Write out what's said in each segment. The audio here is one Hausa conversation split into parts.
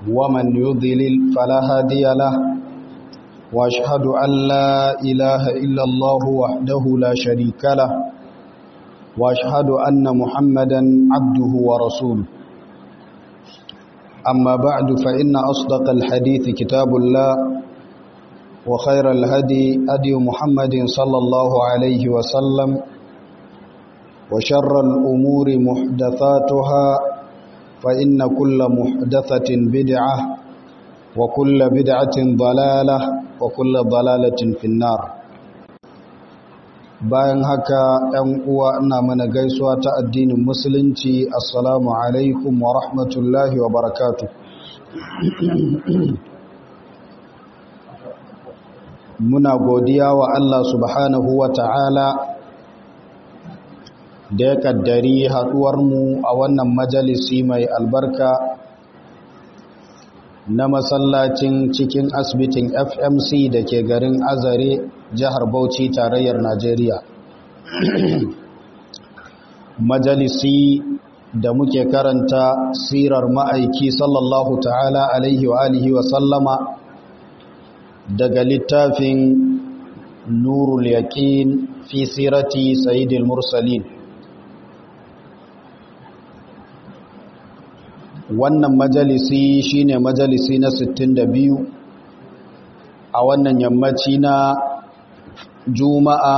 ومن يضلل فلا هادي له واشهد أن لا إله إلا الله وحده لا شريك له واشهد أن محمدا عبده ورسوله أما بعد فإن أصدق الحديث كتاب الله وخير الهدي أدي محمد صلى الله عليه وسلم وشر الأمور محدثاتها فإن كل محدثة بدعة وكل بدعة ضلالة وكل ضلالة في النار bayan haka ‘yan uwa ina mana gaisuwa ta addinin musulunci assalamu alaikum wa rahmatullahi wa barakatu muna godiya wa Allah subhanahu wa ta'ala da ya kaddari haɗuwarmu a wannan majalisi mai albarka na masallacin cikin asibitin fmc da ke garin azare jihar bauchi tarayyar najeriya majalisi da muke karanta sirar ma'aiki sallallahu ta'ala alaihi wa alihi wa sallama daga littafin nurul yaqin fi sirati sayyidil mursalin wannan majalisi shine majalisi na 62 a wannan yammaci na juma'a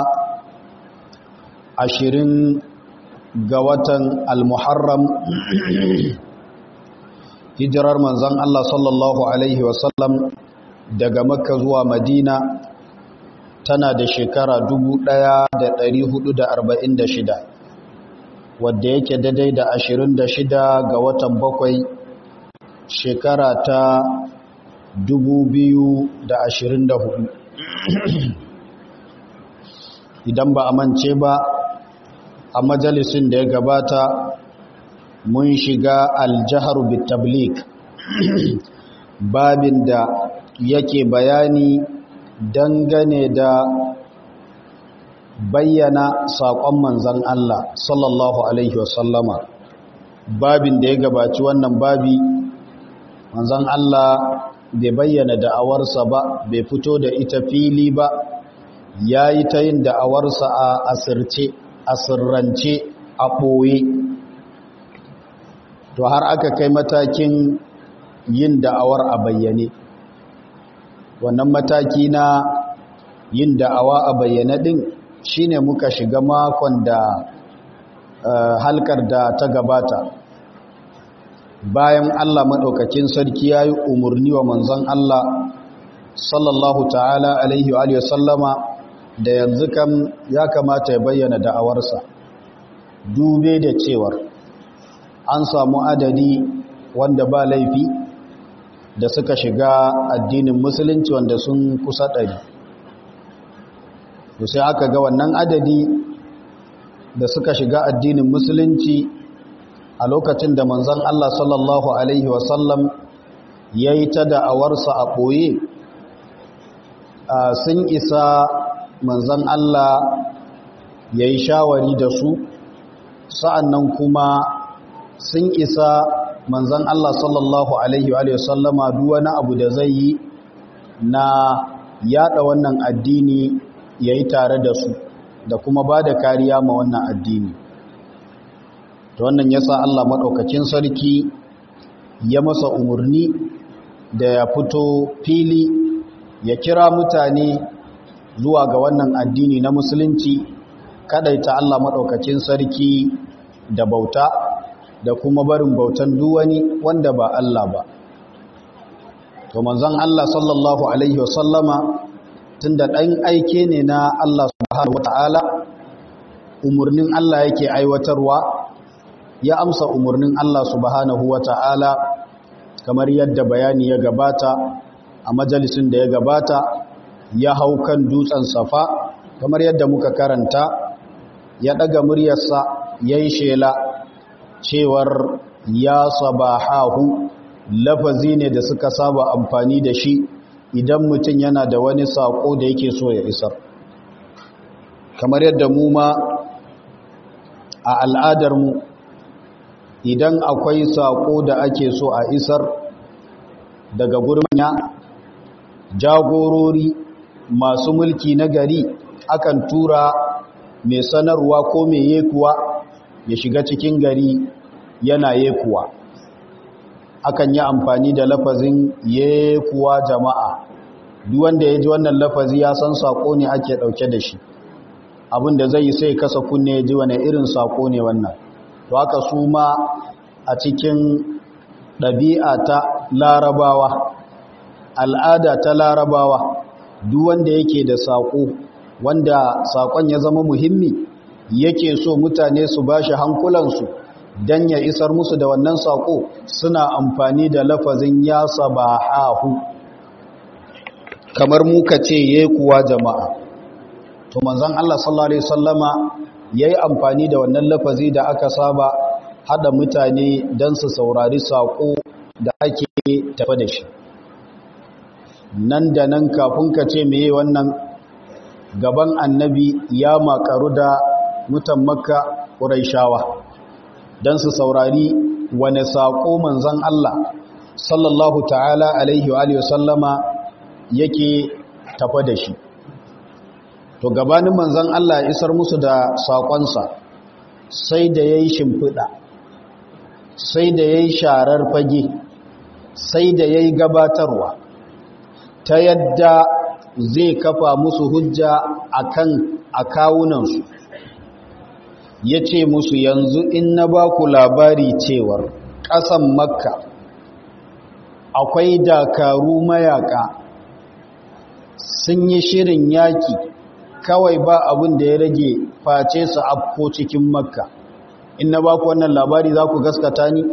20 ga watan al-muharram hijirar manzon Allah sallallahu alaihi wasallam daga makka zuwa madina tana da shekara 1446 wadda yake daidai da 26 ga watan bakwai shekara ta 2024 idan ba a mance ba a majalisin da ya gabata mun shiga aljahar bitablik babin da yake bayani dangane da bayyana saƙon manzan Allah sallallahu Alaihi wasallama babin da ya gabaci wannan babi manzan Allah bai bayyana da'awarsa ba bai fito da ita fili ba ya yi ta yin da'awarsa a asirce a sirrance a ɓoye to har aka kai matakin yin da'awar a bayyane wannan mataki na yin da'awa a bayyane ɗin shine muka shiga makon da halkar da ta gabata bayan Allah maɗaukakin sarki ya yi umarni wa manzon Allah sallallahu ta'ala alaihi wa sallama da yanzu kam ya kamata ya bayyana da'awarsa dube da cewar an samu adadi wanda ba laifi da suka shiga addinin musulunci wanda sun kusa ɗari sai aka ga wannan adadi da suka shiga addinin musulunci a lokacin da manzon Allah sallallahu alaihi wasallam ya yi ta da'awarsa a ɓoye sun isa manzon Allah ya yi shawari da su sa'annan kuma sun isa manzon Allah sallallahu alaihi wasallama duk wani abu da zai yi na yada wannan addini ya yi tare da su da kuma ba da kariya ma wannan addini ta wannan ya sa Allah maɗaukakin sarki ya masa umarni da ya fito fili ya kira mutane zuwa ga wannan addini na musulunci kadaita Allah maɗaukakin sarki da bauta da kuma barin bautan duwani wanda ba Allah ba to manzon Allah sallallahu alaihi wasallama tunda ɗan aike ne na Allah subhanahu wata'ala umarnin Allah yake aiwatarwa ya amsa umarnin Allah subhanahu wata'ala kamar yadda bayani ya gabata a majalisin da ya gabata ya hau kan dutsen safa kamar yadda muka karanta ya ɗaga muryarsa ya yi shela cewar ya sabahahu lafazi ne da suka saba amfani da shi idan mutum yana da wani saƙo da yake so ya isar kamar yadda mu ma a al'adarmu idan akwai saƙo da ake so a isar daga gurmanya jagorori masu mulki na gari akan tura mai sanarwa ko mai yekuwa ya shiga cikin gari yana yekuwa akan yi amfani da lafazin yekuwa jama'a duk wanda ya ji wannan lafazi ya san sako ne ake dauke da shi abinda zai sai kasa kunne ya ji wani irin sako ne wannan to haka su ma a cikin ɗabi'a ta larabawa al'ada ta larabawa duk wanda yake da sako wanda sakon ya zama muhimmi yake so mutane su bashi hankulansu don ya isar musu da wannan sako suna amfani da lafazin ya sabahahu kamar muka ce ye kuwa jama'a to manzon Allah sallallahu alaihi wasallama yayi amfani da wannan lafazi da aka saba hada mutane don su saurari sako da ake tafa da shi nan da nan kafin ka ce meye wannan gaban annabi ya makaru da mutan makka ƙuraishawa don su saurari wane saƙo manzan Allah sallallahu ta'ala alaihi wa sallama yake tafa da shi to gabanin manzan Allah isar musu da saƙonsa sai da ya yi shimfiɗa sai da ya yi sharar fage sai da ya yi gabatarwa ta yadda zai kafa musu hujja akan akawunansu ya ce musu yanzu in na ba ku labari cewar ƙasan makka akwai dakaru mayaka sun yi shirin yaki kawai ba abin da ya rage face su afko cikin makka in na ba ku wannan labari za ku gaskata ni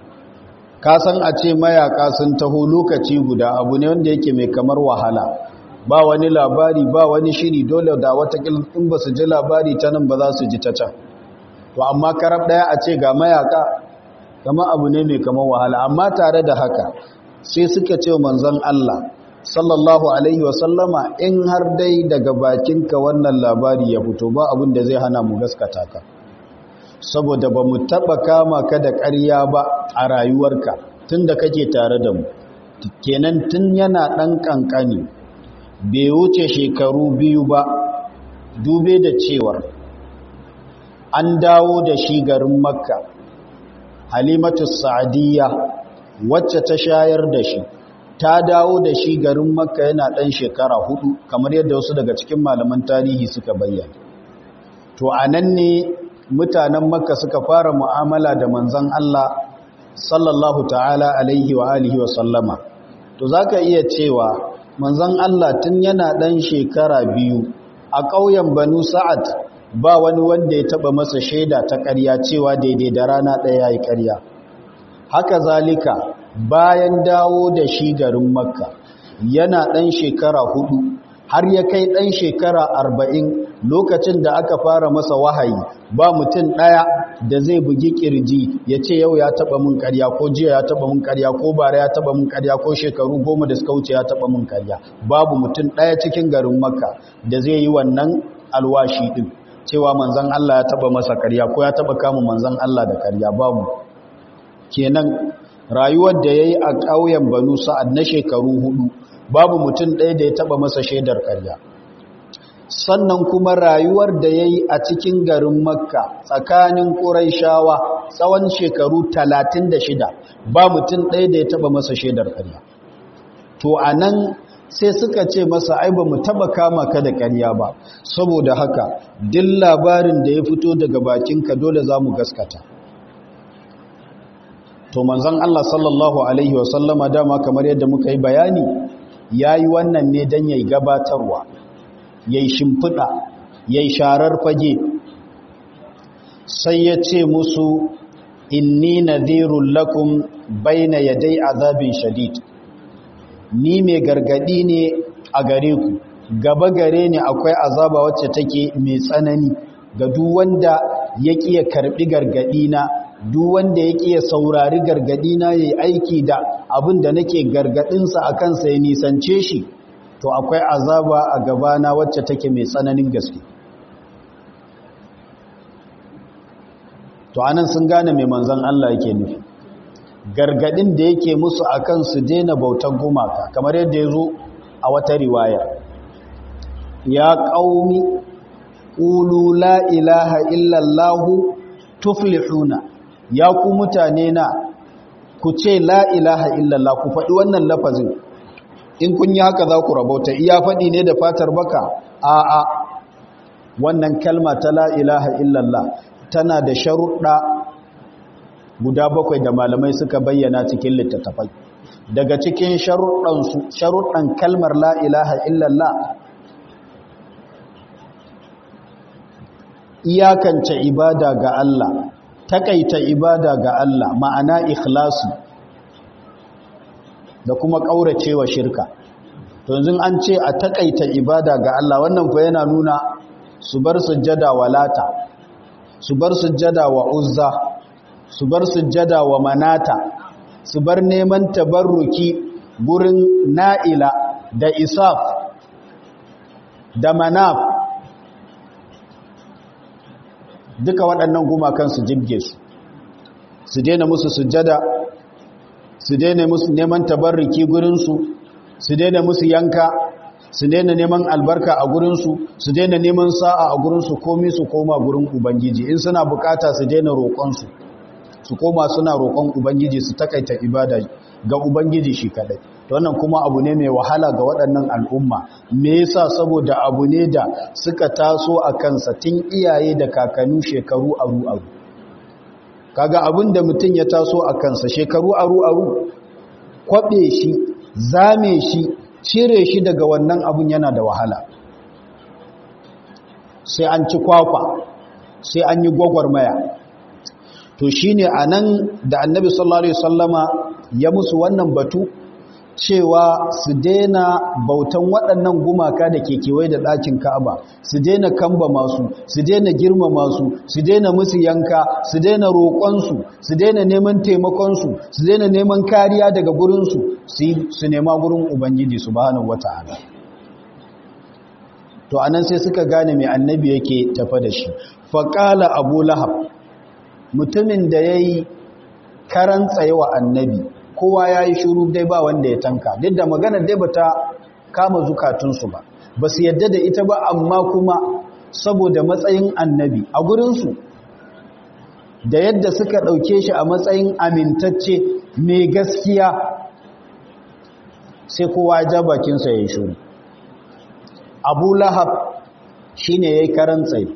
ka san a ce mayaka sun taho lokaci guda abu ne wanda yake mai kamar wahala ba wani labari ba wani shiri dole da watakil in ba su ji labari ta nan ba za su ji ta can to amma karab daya a ce ga mayaka kama abu ne mai kamar wahala amma tare da haka sai suka ce manzon Allah sallallahu alaihi wasallama in har dai daga bakinka wannan labari ya fito ba abin da zai hana mu gaskata ka saboda ba mu taɓa kama ka da ƙarya ba a rayuwarka tun da kake tare da mu kenan tun yana ɗan ƙanƙani bai wuce shekaru biyu ba dube da cewar an dawo da shi garin makka halimatu sa'adiyya wacce ta shayar da shi ta dawo da shi garin makka yana ɗan shekara hudu kamar yadda wasu daga cikin malaman tarihi suka bayyana to a nan ne mutanen makka suka fara mu'amala da manzan Allah sallallahu ta'ala alaihi wa alihi wa sallama to zaka iya cewa manzan Allah tun yana dan shekara biyu a ƙauyen Banu Sa'ad ba wani wanda ya taba masa shaida ta ƙarya cewa daidai da rana ɗaya yayi ƙarya haka zalika bayan dawo da shi garin Makka yana dan shekara hudu har ya kai ɗan shekara arba'in lokacin da aka fara masa wahayi ba mutum ɗaya da zai bugi ƙirji ya ce yau ya taɓa mun ƙarya ko jiya ya taɓa mun ƙarya ko bara ya taɓa mun ƙarya ko shekaru goma da suka wuce ya taɓa mun ƙarya babu mutum ɗaya cikin garin makka da zai yi wannan alwashi ɗin cewa manzan Allah ya taɓa masa ƙarya ko ya taɓa kama manzan Allah da ƙarya babu kenan rayuwar da ya yi a ƙauyen banu sa'ad na shekaru hudu babu mutum ɗaya da ya taɓa masa shaidar ƙarya sannan kuma rayuwar da ya yi a cikin garin makka tsakanin ƙuraishawa tsawon shekaru talatin da shida ba mutum ɗaya da ya taɓa masa shaidar ƙarya to a nan sai suka ce masa ai ba mu taɓa kama ka da ƙarya ba saboda haka duk labarin da ya fito daga bakinka dole za mu gaskata to manzon Allah sallallahu alaihi wasallama dama kamar yadda muka yi bayani ya yi wannan ne don ya yi gabatarwa ya yi shimfiɗa ya yi sharar fage sai ya ce musu inni nadhirun lakum baina yadai azabin shadid ni mai gargadi ne a gare ku gaba gare ne akwai azaba wacce take mai tsanani ga duk wanda ya ya karbi gargadi na duk wanda ya ya saurari gargadi na yayi aiki da abin da nake gargadinsa a kansa ya nisance shi to akwai azaba a gabana wacce take mai tsananin gaske to anan sun gane mai manzon Allah yake nufi gargadin da yake musu akan su daina bautan gumaka kamar yadda ya zo a wata riwaya ya qaumi qulu la ilaha illallah tuflihuna ya ku mutane na ku ce la ilaha illallah ku faɗi wannan lafazin in kun yi haka za ku rabauta iya faɗi ne da fatar baka a'a wannan kalma ta la ilaha illallah tana da sharuɗa guda bakwai da malamai suka bayyana cikin littattafai daga cikin sharuɗan kalmar la ilaha illallah iyakance ibada ga Allah takaita ibada ga Allah ma'ana ikhlasi da kuma ƙauracewa shirka to yanzu an ce a takaita ibada ga Allah wannan fa yana nuna su bar sujjada wa lata su bar sujjada wa uzza su bar sujjada wa manata su bar neman tabarruki gurin na'ila da isaf da manaf duka waɗannan gumakan su jibge su su daina musu sujjada su daina musu neman tabarruki gurinsu su daina musu yanka su daina neman albarka a gurinsu su daina neman sa'a a gurinsu komi su koma gurin ubangiji in suna bukata su daina roƙonsu su koma suna roƙon ubangiji su takaita ibada ga ubangiji shi kadai wannan kuma abu ne mai wahala ga waɗannan al'umma me yasa saboda abu ne da suka taso a kansa tun iyaye da kakanni shekaru aru aru kaga abin da mutum ya taso a kansa shekaru aru aru kwaɓe shi zame shi cire shi daga wannan abun yana da wahala sai an ci kwakwa sai an yi gwagwarmaya to shi ne a nan da annabi sallallahu alaihi wasallama ya musu wannan batu cewa su daina bautan waɗannan gumaka da ke kewaye da ɗakin ka'aba su daina kamba masu su daina girma masu su daina musu yanka su daina roƙonsu su daina neman taimakonsu su daina neman kariya daga gurinsu su nema gurin ubangiji subhanahu wata'ala to anan sai suka gane mai annabi yake tafa da shi faƙala abu lahab mutumin da ya yi karan tsayewa annabi kowa ya yi shuru dai ba wanda ya tanka duk da maganar dai bata kama zukatunsu ba ba su yadda da ita ba amma kuma saboda matsayin annabi a gurinsu da yadda suka ɗauke shi a matsayin amintacce mai gaskiya sai kowa ja bakinsa ya yi shuru abu lahab shi ne ya yi karan tsaye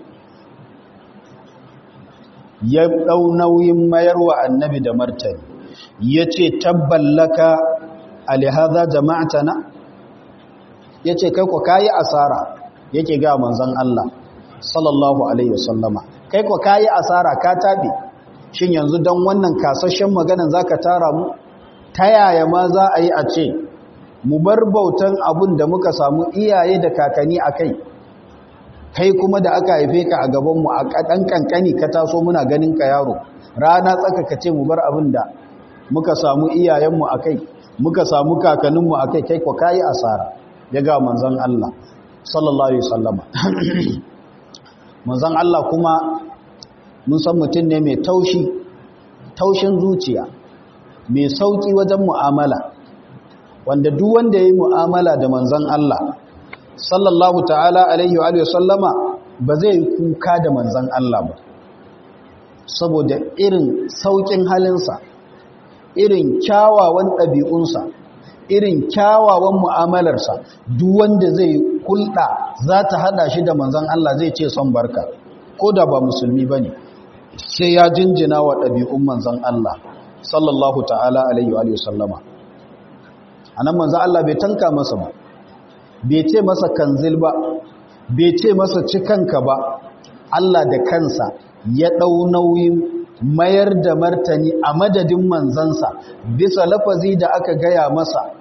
ya ɗau nauyin mayarwa annabi da martani ya ce tabballaka alihaza jama'atana ya ce kai ku kayi asara yake ga manzan Allah sallallahu alaihi wasallama kai ku kayi asara ka taɓe shin yanzu don wannan kasashen maganan za ka tara mu ta yaya ma za a yi a ce mu bar bautan abun da muka samu iyaye da kakanni a kai kai kuma da aka haife ka a gabanmu a ɗan ƙanƙani ka taso muna ganin ka yaro rana tsaka ka ce mu bar abin da muka samu iyayenmu a kai muka samu kakanninmu a kai kai kwa kayi asara ya ga manzan Allah sallallahu alaihi sallama manzan Allah kuma mun san mutum ne mai taushi taushin zuciya mai sauƙi wajen mu'amala wanda duk wanda ya yi mu'amala da manzan Allah sallallahu ta'ala alaihi wa sallama ba zai kuka da manzan Allah ba saboda irin sauƙin halinsa irin kyawawan ɗabi'unsa irin kyawawan mu'amalarsa duk wanda zai hulɗa za ta haɗa shi da manzan Allah zai ce son barka ko da ba musulmi ba ne sai ya jinjina wa ɗabi'un manzan Allah sallallahu ta'ala alaihi wa sallama a nan manzan Allah bai tanka masa ba bai ce masa kanzil ba bai ce masa cikanka ba Allah da kansa ya ɗau nauyin mayar da martani a madadin manzansa bisa lafazi da aka gaya masa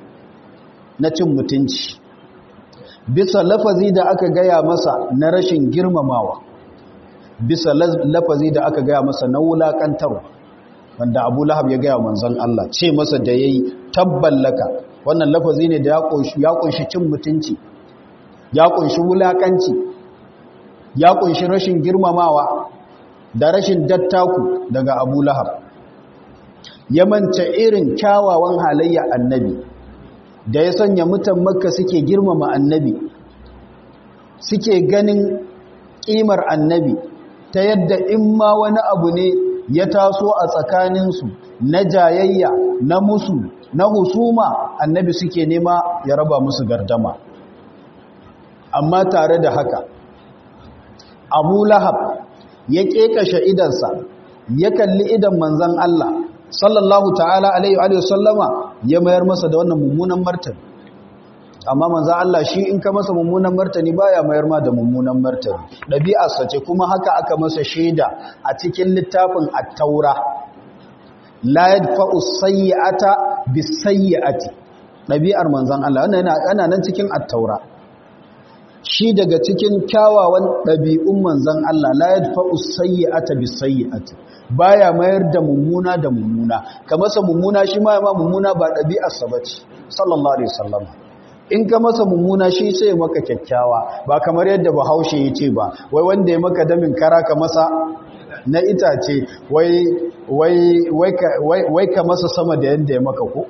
na cin mutunci bisa lafazi da aka gaya masa na rashin girmamawa bisa lafazi da aka gaya masa na wulaƙantarwa wanda abu lahab ya gaya manzan Allah ce masa da ya yi tabballaka wannan lafazi ne da ya kunshi cin mutunci ya kunshi wulakanci ya kunshi rashin girmamawa da rashin dattaku daga abu lahab ya manta irin kyawawan halayya annabi da ya sanya mutan makka suke girmama annabi suke ganin ƙimar annabi ta yadda in ma wani abu ne ya taso a tsakaninsu na jayayya na musu na husuma annabi suke nema ya raba musu gardama amma tare da haka abu lahab ya ƙeƙashe idansa ya kalli idan manzan Allah sallallahu ta'ala alaihi wa sallama ya mayar masa da wannan mummunan martani amma manzan Allah shi in ka masa mummunan martani baya mayar ma da mummunan martani ɗabi'arsa ce kuma haka aka masa shaida a cikin littafin at-taura la yadfa'u sayyi'ata bis-sayyi'ati ɗabi'ar manzan Allah wannan yana nan cikin at-taura shi daga cikin kyawawan ɗabi'un manzan Allah la yadfa'u sayyi'ata bis-sayyi'ati baya mayar da mummuna da mummuna ka masa mummuna shi ma ma mummuna ba ɗabi'arsa bace sallallahu alaihi wasallam in ka masa mummuna shi sai maka kyakkyawa ba kamar yadda bahaushe ya ce ba wai wanda ya maka damin kara ka masa na itace wai wai wai wai ka masa sama da yadda ya maka ko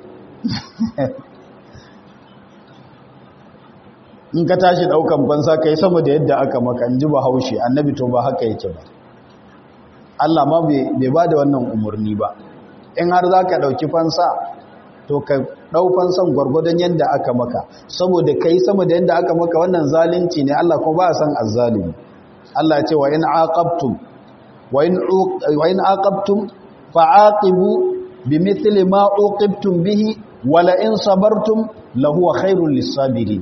in ka tashi daukan fansa kai sama da yadda aka maka in ji bahaushe annabi to ba haka yake ba Allah ma bai ba da wannan umarni ba in har za ka ɗauki fansa to ka ɗau fansan gwargwadon yadda aka maka saboda ka yi sama da yadda aka maka wannan zalunci ne Allah kuma ba a san azzalimi Allah ce wa in aqabtum wa in aqabtum fa'aqibu bimithli ma uqibtum bihi wa la in sabartum lahu khairul lisabirin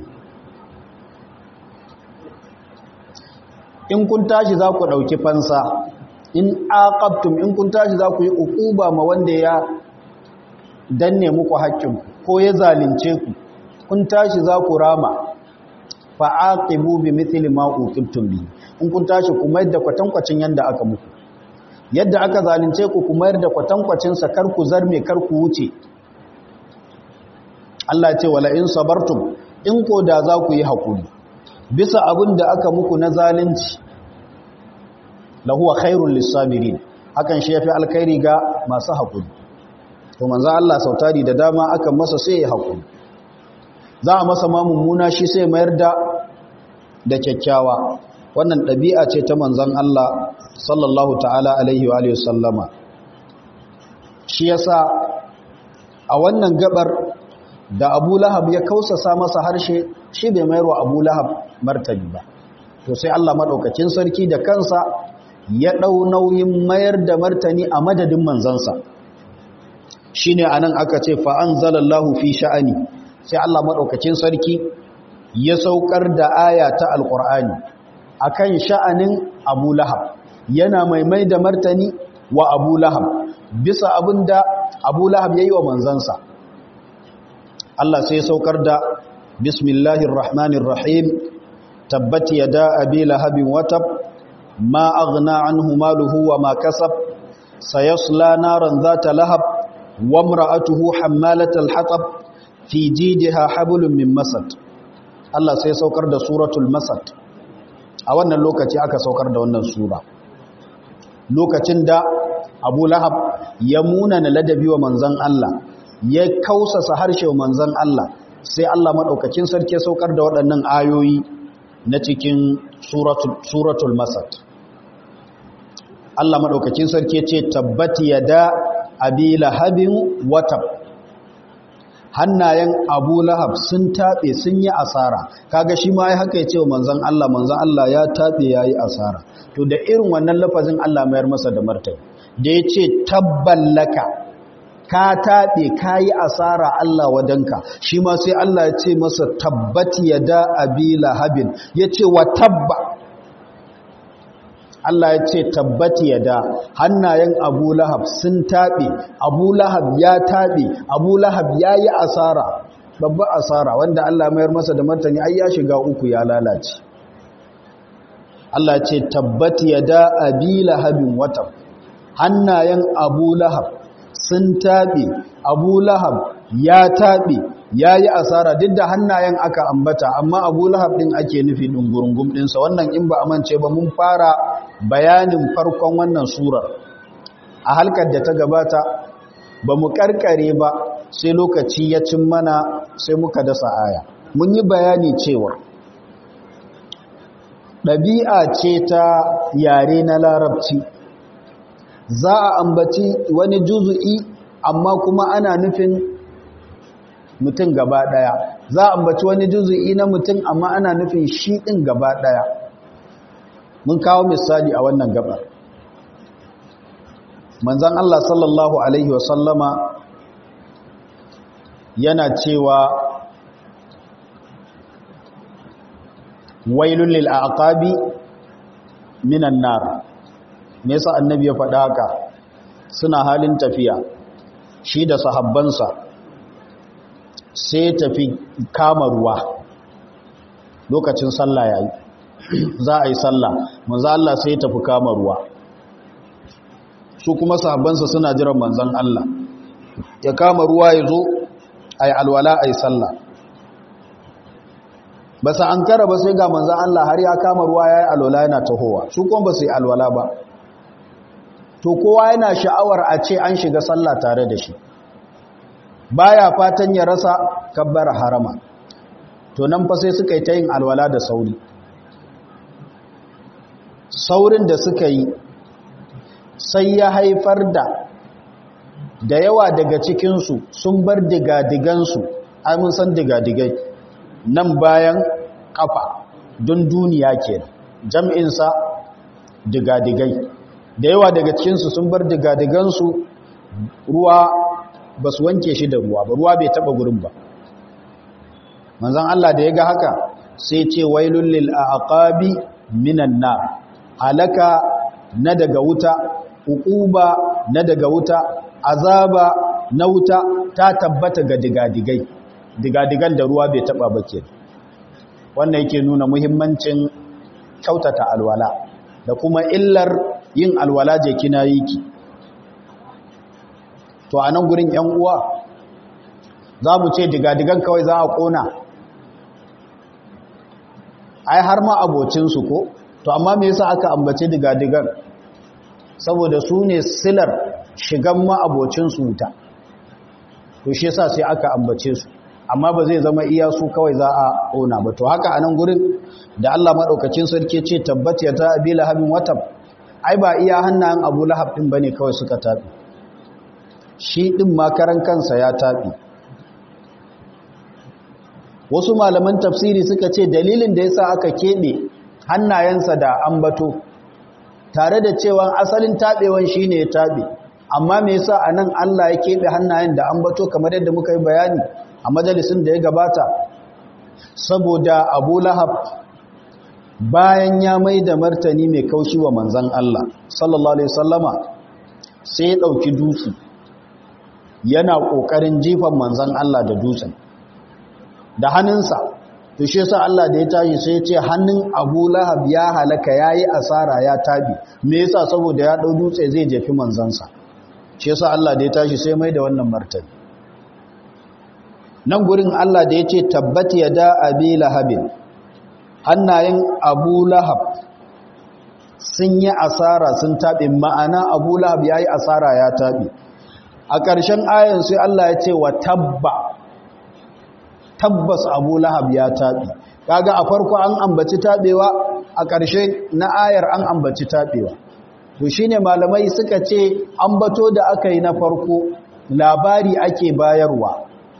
in kun tashi za ku ɗauki fansa in aqabtum in kun tashi za ku yi uquba ma wanda ya danne muku haƙƙin ko ya zalunce ku kun tashi za ku rama fa aqibu bi mithli ma uqibtum bi in kun tashi ku mayar da kwatankwacin yanda aka muku yadda aka zalunce ku ku mayar da kwatankwacin sa kar ku zarme kar ku wuce Allah ya ce wala in sabartum in ko da za ku yi hakuri bisa abin da aka muku na zalunci lahuwa khairun lissabirin hakan shi yafi alkhairi ga masu hakuri to manzo Allah sautari da dama aka masa sai ya hakuri za a masa ma mummuna shi sai mayar da da kyakkyawa wannan ɗabi'a ce ta manzon Allah sallallahu ta'ala alaihi wa alihi sallama shi yasa a wannan gabar da Abu Lahab ya kausasa masa harshe shi bai mayar wa Abu Lahab martabi ba to sai Allah madaukakin sarki da kansa ya ɗau nauyin mayar da martani a madadin manzansa shi ne a nan aka ce fa'an zalallahu fi sha'ani sai Allah maɗaukacin sarki ya saukar da aya ta alƙur'ani a kan sha'anin abu lahab yana maimai da martani wa abu lahab bisa abin da abu lahab ya yi wa manzansa Allah sai saukar da bismillahir rahmanir rahim tabbati yada abi lahabin watab ما أغنى عنه ماله وما كسب سيصلى نارا ذات لهب وامرأته حمالة الحطب في جيدها حبل من مسد الله سيسوكر ده سورة المسد أولا لوكتي أكا سوكر ده ونن سورة لوكتين ده أبو لهب يمونا لدبي ومنزن الله يكوسا سهرش ومنزن الله sai Allah madaukakin sarki saukar da waɗannan ayoyi na cikin suratul masad Allah maɗaukakin sarki ce tabbati ya da abi lahabin watab hannayen abu lahab sun taɓe sun yi asara kaga shi ma ya haka ya ce wa manzan Allah manzan Allah ya taɓe ya yi asara to da irin wannan lafazin Allah mayar masa da martai da ya ce tabballaka ka taɓe ka yi asara Allah wadanka shi ma sai Allah ya ce masa tabbati ya da abi lahabin ya ce wa tabba Allah ya ce tabbati ya da hannayen abu lahab sun taɓe abu lahab ya taɓe abu lahab ya yi asara babba asara wanda Allah mayar masa da martani ai ya shiga uku ya lalace Allah ce tabbati ya da abi lahabin watan hannayen abu lahab sun taɓe abu lahab ya taɓe ya yi asara duk da hannayen aka ambata amma abu lahab ɗin ake nufi ɗungurungun ɗinsa wannan in ba a mance ba mun fara bayanin farkon wannan surar a halkar da ta gabata ba mu karkare ba sai lokaci ya cin mana sai muka dasa aya mun yi bayani cewa ɗabi'a ce ta yare na larabci za a ambaci wani juzu'i amma kuma ana nufin mutum gaba ɗaya za a ambaci wani juzu'i na mutum amma ana nufin shi ɗin gaba ɗaya mun kawo misali a wannan gabar manzan Allah sallallahu Alaihi wasallama yana cewa wailun lil aqabi minan nar me yasa annabi ya faɗa haka suna halin tafiya shi da sahabbansa sai tafi kama ruwa lokacin sallah yayi za a yi sallah manzo Allah sai ya tafi kama ruwa su kuma sahabbansa suna jiran manzon Allah ya kama ruwa ya zo ayi alwala ayi sallah ba sa an kara ba sai ga manzan Allah har ya kama ruwa ya yi alwala yana tahowa su kuma ba su yi alwala ba to kowa yana sha'awar a ce an shiga sallah tare da shi baya fatan ya rasa kabbar harama to nan fa sai suka yi ta yin alwala da sauri saurin da suka yi sai ya haifar da da yawa daga cikinsu sun bar digadigansu ai mun san digadigai nan bayan kafa don duniya ke jam'insa digadigai da yawa daga cikinsu sun bar digadigansu ruwa ba su wanke shi da ruwa ba ruwa bai taba gurin ba manzan Allah da ya ga haka sai ce wailun lil aqabi minan nar halaka na daga wuta uquba na daga wuta azaba na wuta ta tabbata ga digadigai digadigan da ruwa bai taba ba ke wannan yake nuna muhimmancin kyautata alwala da kuma illar yin alwala je kina yi ki to a nan gurin yan uwa za mu ce digadigan kawai za a kona ai har ma abocinsu ko to amma me yasa aka ambace digadigan saboda su ne silar shigan ma abocinsu wuta to shi yasa sai aka ambace su amma ba zai zama iya su kawai za a ƙona ba to haka a nan gurin da Allah maɗaukacin sarki ce tabbata ta abi lahabin watan ai ba iya hannayen abu lahab ɗin ba ne kawai suka taɓi shi ɗin makaran kansa ya taɓi wasu malaman tafsiri suka ce dalilin da yasa aka keɓe hannayensa da ambato tare da cewa asalin taɓewan shi ne ya taɓe amma me yasa a nan Allah ya keɓe hannayen da ambato kamar yadda muka yi bayani a majalisun da ya gabata saboda abu lahab bayan ya mai da martani mai kaushi wa manzan Allah sallallahu alaihi sallama sai ya ɗauki dutse yana ƙoƙarin jifan manzan Allah da dutsen da hannunsa to shi yasa Allah da ya tashi sai ya ce hannun abu lahab ya halaka ya yi asara ya tabi me yasa saboda ya ɗau dutse zai jefi manzansa shi yasa Allah da ya tashi sai mai da wannan martani nan gurin Allah da ya ce tabbati ya da abi lahabin hannayen abu lahab sun yi asara sun taɓe ma'ana abu lahab ya yi asara ya taɓe a ƙarshen ayan sai Allah ya ce wa tabba tabbas abu lahab ya taɓe kaga a farko an ambaci taɓewa a ƙarshe na ayar an ambaci taɓewa to shine malamai suka ce ambato da aka yi na farko labari ake bayarwa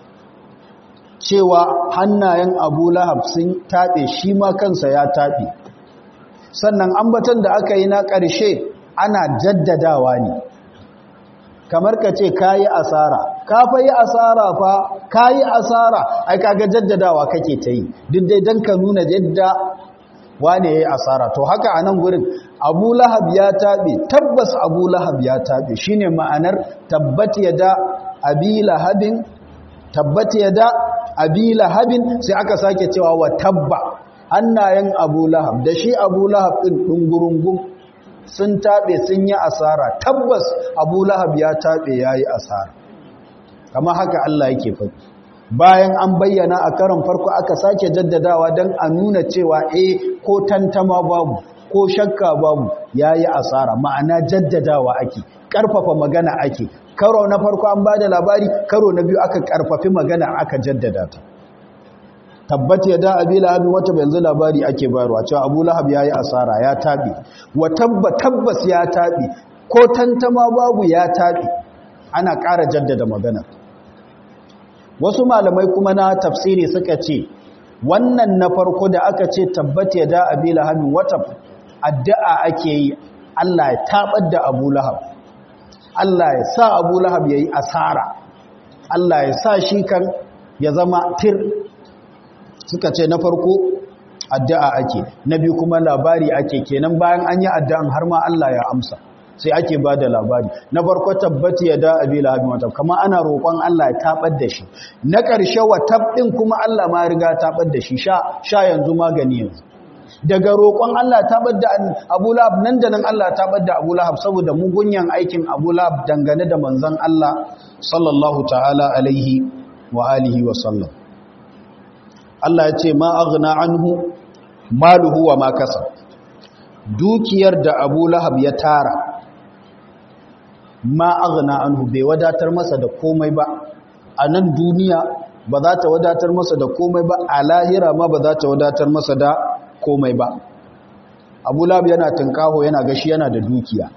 cewa hannayen abu lahab sun taɓe shi ma kansa ya taɓe sannan ambaton da aka yi na ƙarshe ana jaddadawa ne kamar ka ce ka yi asara ka fa yi asara fa ka yi asara ai kaga jaddadawa kake ta yi duk dai don ka nuna yadda wane ya yi asara to haka a nan gurin abu lahab ya taɓe tabbas abu lahab ya taɓe shi ne ma'anar tabbat ya da abi lahabin tabbat ya da abi lahabin sai aka sake cewa wa tabba hannayen abu lahab da shi abu lahab ɗin ɗungurungun sun taɓe sun yi asara tabbas abu lahab ya taɓe ya yi asara kama haka Allah yake faɗi bayan an bayyana a karon farko aka sake jaddadawa don a nuna cewa e ko tantama babu ko shakka babu ya yi asara ma'ana jaddadawa ake ƙarfafa magana ake karo na farko an ba da labari karo na biyu aka ƙarfafi magana aka jaddada ta tabbat ya da abi lahabin wata yanzu labari ake bayarwa cewa abu lahab ya yi asara ya taɓi wa tabba tabbas ya taɓi ko tantama babu ya taɓi ana ƙara jaddada magana wasu malamai kuma na tafsiri suka ce wannan na farko da aka ce tabbat ya da abi lahabin wata addu'a ake yi Allah ya taɓar da abu lahab Allah ya sa abu lahab ya yi asara Allah ya sa shi kan ya zama tir suka ce na farko addu'a ake na biyu kuma labari ake kenan bayan an yi addu'an har ma Allah ya amsa sai ake ba da labari na farko tabbati ya da abi lahabin wata kama ana roƙon Allah ya taɓar da shi na ƙarshe wa taɓin kuma Allah ma riga taɓar da shi sha yanzu magani yanzu daga roƙon Allah taɓar da abu lahab nan da nan Allah taɓar da abu lahab saboda mugunyan aikin abu lahab dangane da manzan Allah sallallahu ta'ala alaihi wa alihi wa sallam Allah ya ce ma aghna anhu maluhu wa ma kasab dukiyar da Abu Lahab ya tara ma aghna anhu bai wadatar masa da komai ba a nan duniya ba za ta wadatar masa da komai ba a lahira ma ba za ta wadatar masa da komai ba Abu Lahab yana tunkaho yana gashi yana da dukiya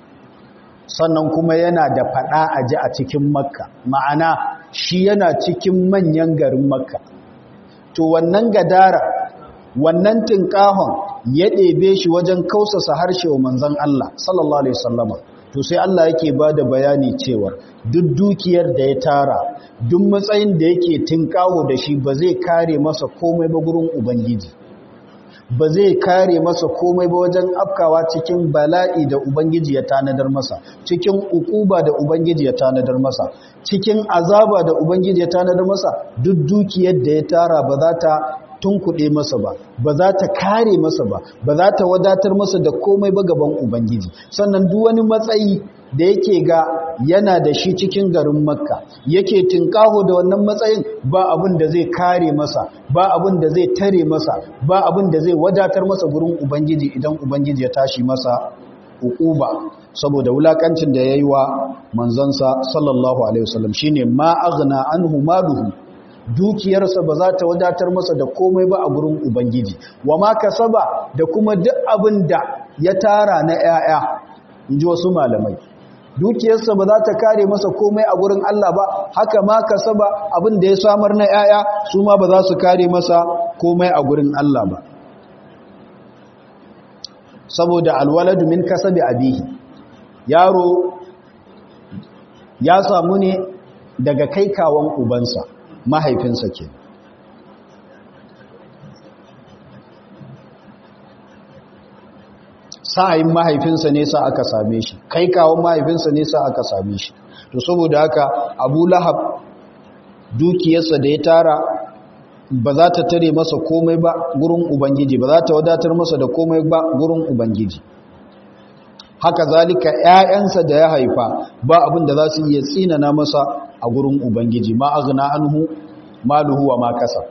sannan kuma yana da fada aji a cikin Makka ma'ana shi yana cikin manyan garin Makka to wannan gadara wannan tinkahon ya ɗebe shi wajen kausasa harshe wa manzan Allah sallallahu alaihi wasallama to sai Allah yake bada bayani cewa duk dukiyar da ya tara duk matsayin da yake tinkaho da shi ba zai kare masa komai ba gurin ubangiji ba zai kare masa komai ba wajen afkawa cikin bala'i da ubangiji ya tanadar masa cikin ukuba da ubangiji ya tanadar masa cikin azaba da ubangiji ya tanadar masa duk dukiyar da ya tara ba za ta tunkuɗe masa ba ba za ta kare masa ba ba za ta wadatar masa da komai ba gaban ubangiji sannan duk wani matsayi da yake ga yana da shi cikin garin makka yake tinkaho da wannan matsayin ba abin da zai kare masa ba abin da zai tare masa ba abin da zai wadatar masa gurin ubangiji idan ubangiji ya tashi masa uquba saboda wulakancin da yayi wa manzansa sallallahu alaihi wasallam shine ma aghna anhu maluhu dukiyarsa ba za ta wadatar masa da komai ba a gurin ubangiji wa ma kasaba da kuma duk abin da ya tara na 'ya'ya inji wasu malamai dukiyarsa ba za ta kare masa komai a gurin Allah ba haka ma kasaba abin da ya samar na 'ya'ya su ma ba za su kare masa komai a gurin Allah ba saboda alwaladu min kasabi abihi yaro ya samu ne daga kai kawon ubansa mahaifinsa ke sa'ayin mahaifinsa ne sa aka same shi kai kawon mahaifinsa ne sa aka same shi to saboda haka abu lahab dukiyarsa da ya tara ba za ta tare masa komai ba gurin ubangiji ba za ta wadatar masa da komai ba gurin ubangiji haka zalika ‘ya'yansa da ya haifa ba abin da za su iya tsinana masa a gurin ubangiji ma aghna anhu maluhu wa ma kasab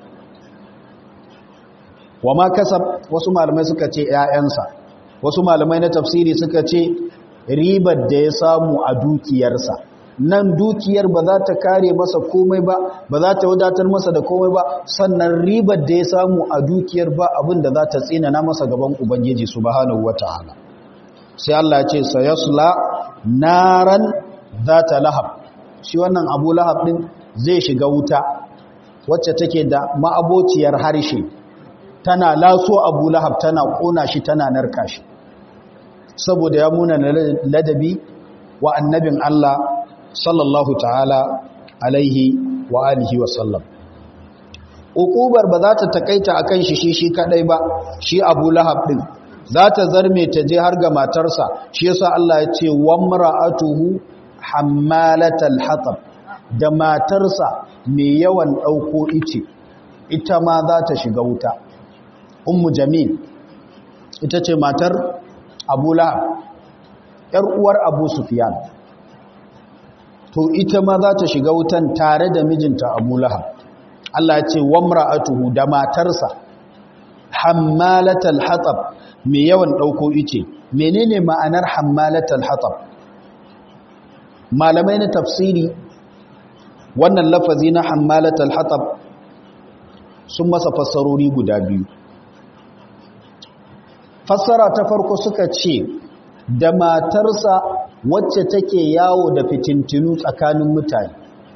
wa ma kasab wasu malamai suka ce ‘ya'yansa wasu malamai na tafsiri suka ce ribar da ya samu a dukiyarsa nan dukiyar ba za ta kare masa komai ba ba za ta wadatar masa da komai ba sannan ribar da ya samu a dukiyar ba abin da za ta tsinana masa gaban ubangiji subhanahu wata'ala sai Allah ce sayasla naran zata lahab shi wannan abu lahab din zai shiga wuta wacce take da ma'abociyar harshe tana laso abu lahab tana kona shi tana narka shi saboda ya muna ladabi wa annabin Allah sallallahu ta'ala alaihi wa alihi wa sallam uqubar ba za ta takaita akan shi shi shi kadai ba shi abu lahab din za ta zarme ta je har ga matarsa shi yasa Allah ya ce wamra'atuhu hammalatal hatab da matarsa mai yawan dauko ice ita ma za ta shiga wuta ummu jamil ita ce matar abu lahab yar uwar abu sufyan to ita ma za ta shiga wutan tare da mijinta abu lahab Allah ya ce wamra'atuhu da matarsa hammalatal hatab mai yawan ɗauko ice menene ma'anar hammalatal hatab malamai na tafsiri wannan lafazi na hammalatal hatab sun masa fassarori guda biyu fassara ta farko suka ce da matarsa wacce take yawo da fitintinu tsakanin mutane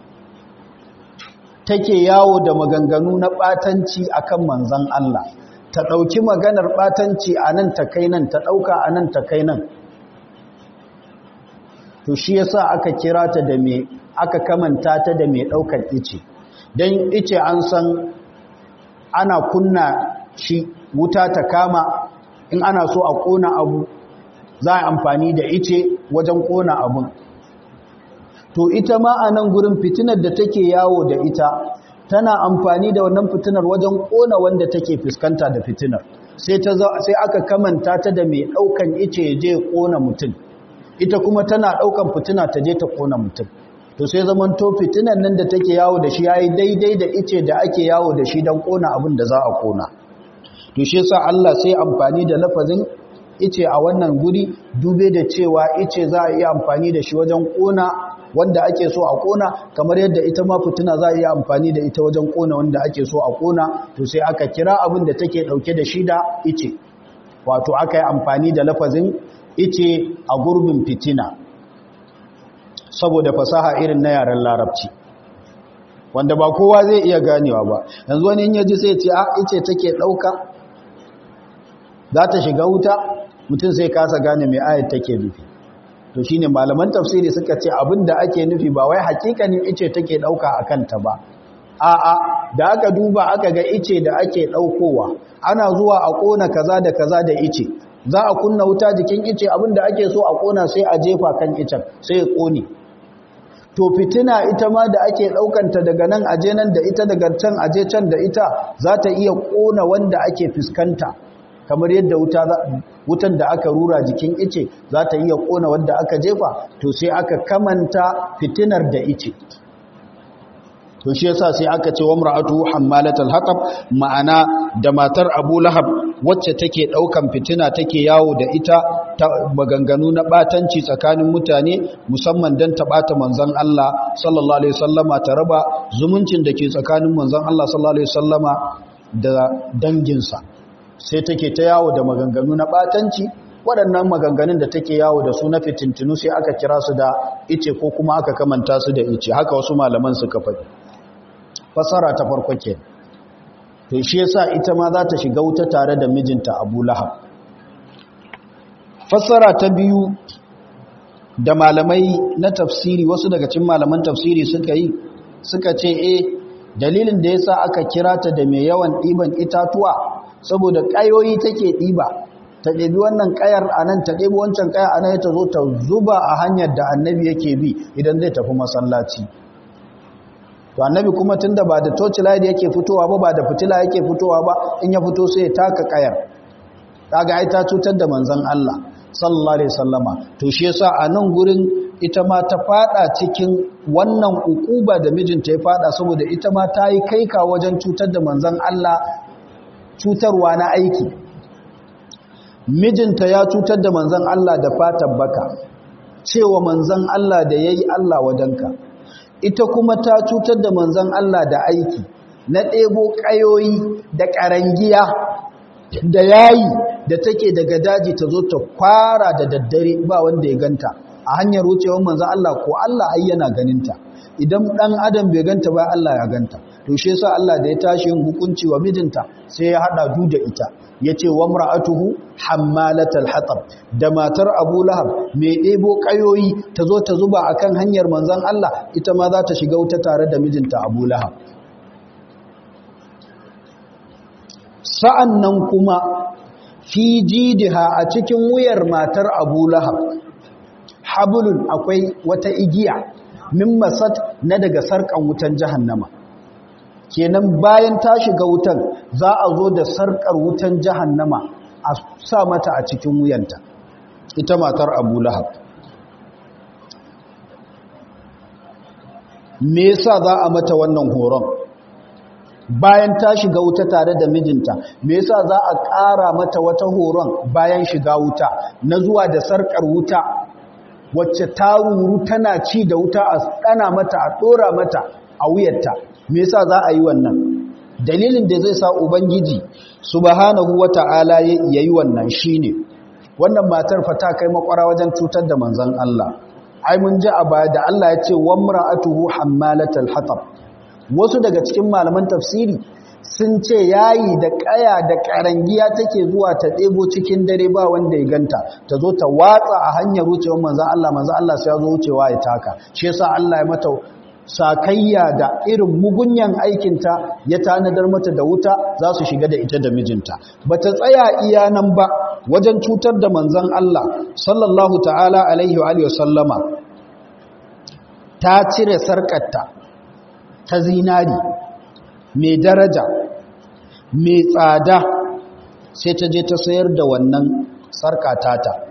take yawo da maganganu na ɓatanci akan manzan Allah ta ɗauki maganar ɓatanci a nan ta kai nan ta ɗauka a nan ta kai nan to shi yasa aka kira ta da mai aka kamanta ta da mai ɗaukar ice don ice an san ana kunna shi wuta ta kama in ana so a ƙona abu za a amfani da ice wajen ƙona abun to ita ma a nan gurin fitinar da take yawo da ita tana amfani da wannan fitinar wajen ƙona wanda take fuskanta da fitinar sai aka kamanta ta da mai ɗaukan ice je ƙona mutum ita kuma tana ɗaukan fitina ta je ta ƙona mutum to sai zaman to fitinan nan da take yawo da shi yayi daidai da ice da ake yawo da shi don ƙona abin da za a ƙona to shi yasa Allah sai amfani da lafazin ice a wannan guri dube da cewa ice za a iya amfani da shi wajen ƙona wanda ake so a kona kamar yadda ita ma fitina za a iya amfani da ita wajen kona wanda ake so a kona to sai aka kira abin da take dauke da shi da ice wato aka yi amfani da lafazin ice a gurbin fitina saboda fasaha irin na yaren larabci wanda ba kowa zai iya ganewa ba yanzu wani in yaji sai ce a ice take dauka za ta shiga wuta mutum sai kasa gane mai ayat take nufi to shine malaman tafsiri suka ce abinda ake nufi ba wai hakikanin ice take dauka akan ta ba a'a da aka duba aka ga ice da ake daukowa ana zuwa a kona kaza da kaza da ice za a kunna wuta jikin ice abinda ake so a kona sai a jefa kan icen sai ya kone to fitina ita ma da ake daukanta daga nan aje nan da ita daga can aje can da ita za ta iya kona wanda ake fuskanta kamar yadda wutan da aka rura jikin ice za ta iya kona wadda aka jefa to sai aka kamanta fitinar da ice to shi yasa sai aka ce wa mar'atu hammalatul hatab ma'ana da matar Abu Lahab wacce take daukan fitina take yawo da ita ta maganganu na batanci tsakanin mutane musamman dan ta bata manzon Allah sallallahu alaihi wasallama ta raba zumuncin da ke tsakanin manzon Allah sallallahu alaihi wasallama da danginsa sai take ta yawo da maganganu na batanci waɗannan maganganun da take yawo da su na fitintinu sai aka kira su da ice ko kuma aka kamanta su da ice haka wasu malaman suka faɗi fasara ta farko ke to shi yasa ita ma za ta shiga wuta tare da mijinta Abu Lahab fasara ta biyu da malamai na tafsiri wasu daga cikin malaman tafsiri suka yi suka ce eh dalilin da yasa aka kira ta da mai yawan ɗiban itatuwa saboda ƙayoyi take ɗiba ta ɗebi wannan ƙayar a nan ta ɗebi wancan ƙayar a nan ta zo ta zuba a hanyar da annabi yake bi idan zai tafi masallaci to annabi kuma tun da ba da torchlight yake fitowa ba ba da fitila yake fitowa ba in ya fito sai ya taka ƙayar kaga ai ta cutar da manzon Allah sallallahu alaihi wasallama to shi yasa a nan gurin ita ma ta fada cikin wannan ukuba da mijinta ya fada saboda ita ma ta yi kaika wajen cutar da manzon Allah cutarwa na aiki mijinta ya cutar da manzan Allah da fatan baka cewa manzan Allah da ya yi Allah wajenka ita kuma ta cutar da manzan Allah da aiki na ɗebo ƙayoyi da ƙarangiya da yayi da take daga daji ta zo ta kwara da daddare ba wanda ya ganta a hanyar wucewar manzan Allah ko Allah ai yana ganinta idan ɗan adam bai ganta ba Allah ya ganta to shi yasa Allah da ya tashi yin hukunci wa mijinta sai ya hada du da ita yace wa mar'atuhu hammalatal hatab da matar Abu Lahab mai ɗebo kayoyi ta zo ta zuba akan hanyar manzon Allah ita ma za ta shiga wuta tare da mijinta Abu Lahab sa'annan kuma fi jidiha a cikin wuyar matar Abu Lahab hablun akwai wata igiya min masat na daga sarkan wutan jahannama kenan bayan ta shiga wutan za a zo da sarkar wutan jahannama a sa mata a cikin wuyanta ita matar abu lahab me yasa za a mata wannan horon bayan ta shiga wuta tare da mijinta me yasa za a ƙara mata wata horon bayan shiga wuta na zuwa da sarƙar wuta wacce ta ruru tana ci da wuta a ɗana mata a ɗora mata a wuyarta me yasa za a yi wannan dalilin da zai sa ubangiji subhanahu wata'ala yayi wannan shine wannan matar fa ta kai makwara wajen cutar da manzon Allah ai mun ji a baya da Allah ya ce wamra'atuhu hammalatal hatab wasu daga cikin malaman tafsiri sun ce yayi da kaya da karangiya take zuwa ta ɗebo cikin dare ba wanda ya ganta ta zo ta watsa a hanyar wucewar manzon Allah manzon Allah sai ya zo wucewa ya taka shi yasa Allah ya mata sakayya da irin mugunyan aikinta ya tanadar mata da wuta za su shiga da ita da mijinta ba ta tsaya iya nan ba wajen cutar da manzan Allah sallallahu ta'ala alaihi wa sallama ta cire sarƙarta ta zinari mai daraja mai tsada sai ta je ta sayar da wannan sarƙatata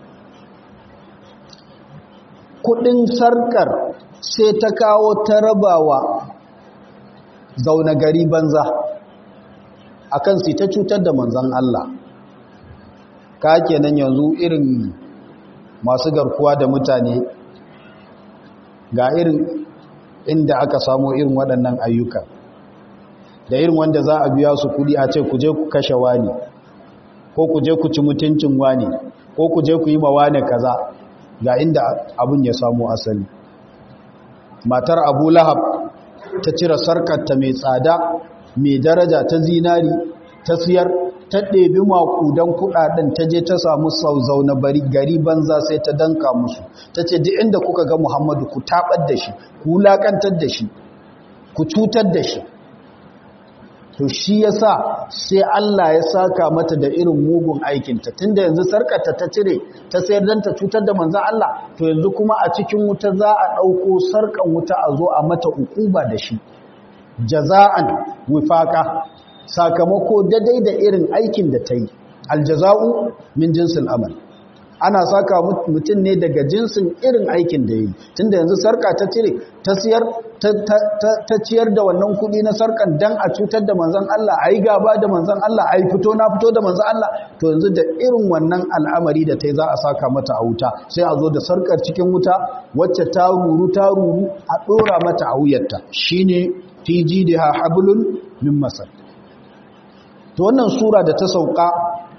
kudin sarƙar sai ta kawo ta rabawa zaune gari banza a kan su ta cutar da manzan Allah ka kenan yanzu irin masu garkuwa da mutane ga irin inda aka samu irin waɗannan ayyuka da irin wanda za a biya su kudi a ce ku je ku kashe wani ko ku je ku ci mutuncin wani ko ku je ku yi ma wani kaza ga inda abin ya samu asali matar abu lahab ta cire sarkarta mai tsada mai daraja ta zinari ta siyar ta ɗebi makudan kuɗaɗen ta je ta samu sauzau na bari gari banza sai ta danka musu ta ce duk inda kuka ga muhammadu ku taɓar da shi ku wulaƙantar da shi ku cutar da shi to shi ya sa sai Allah ya saka mata da irin mugun aikinta tunda yanzu sarkarta ta cire ta sayar don ta cutar da manzan Allah to yanzu kuma a cikin wuta za a ɗauko sarkan wuta a zo a mata ukuba da shi jaza'an wifaka sakamako daidai da irin aikin da ta yi aljaza'u min jinsin amal ana saka mutum ne daga jinsin irin aikin da ya yi tunda yanzu sarka ta cire ta siyar ta ciyar da wannan kuɗi na sarkan dan a cutar da manzan Allah a yi gaba da manzan Allah a yi fito na fito da manzan Allah to yanzu da irin wannan al'amari da ta yi za a saka mata a wuta sai a zo da sarkar cikin wuta wacce ta ruru ta ruru a ɗora mata a wuyarta shine fi jidiha hablun min masar to wannan sura da ta sauka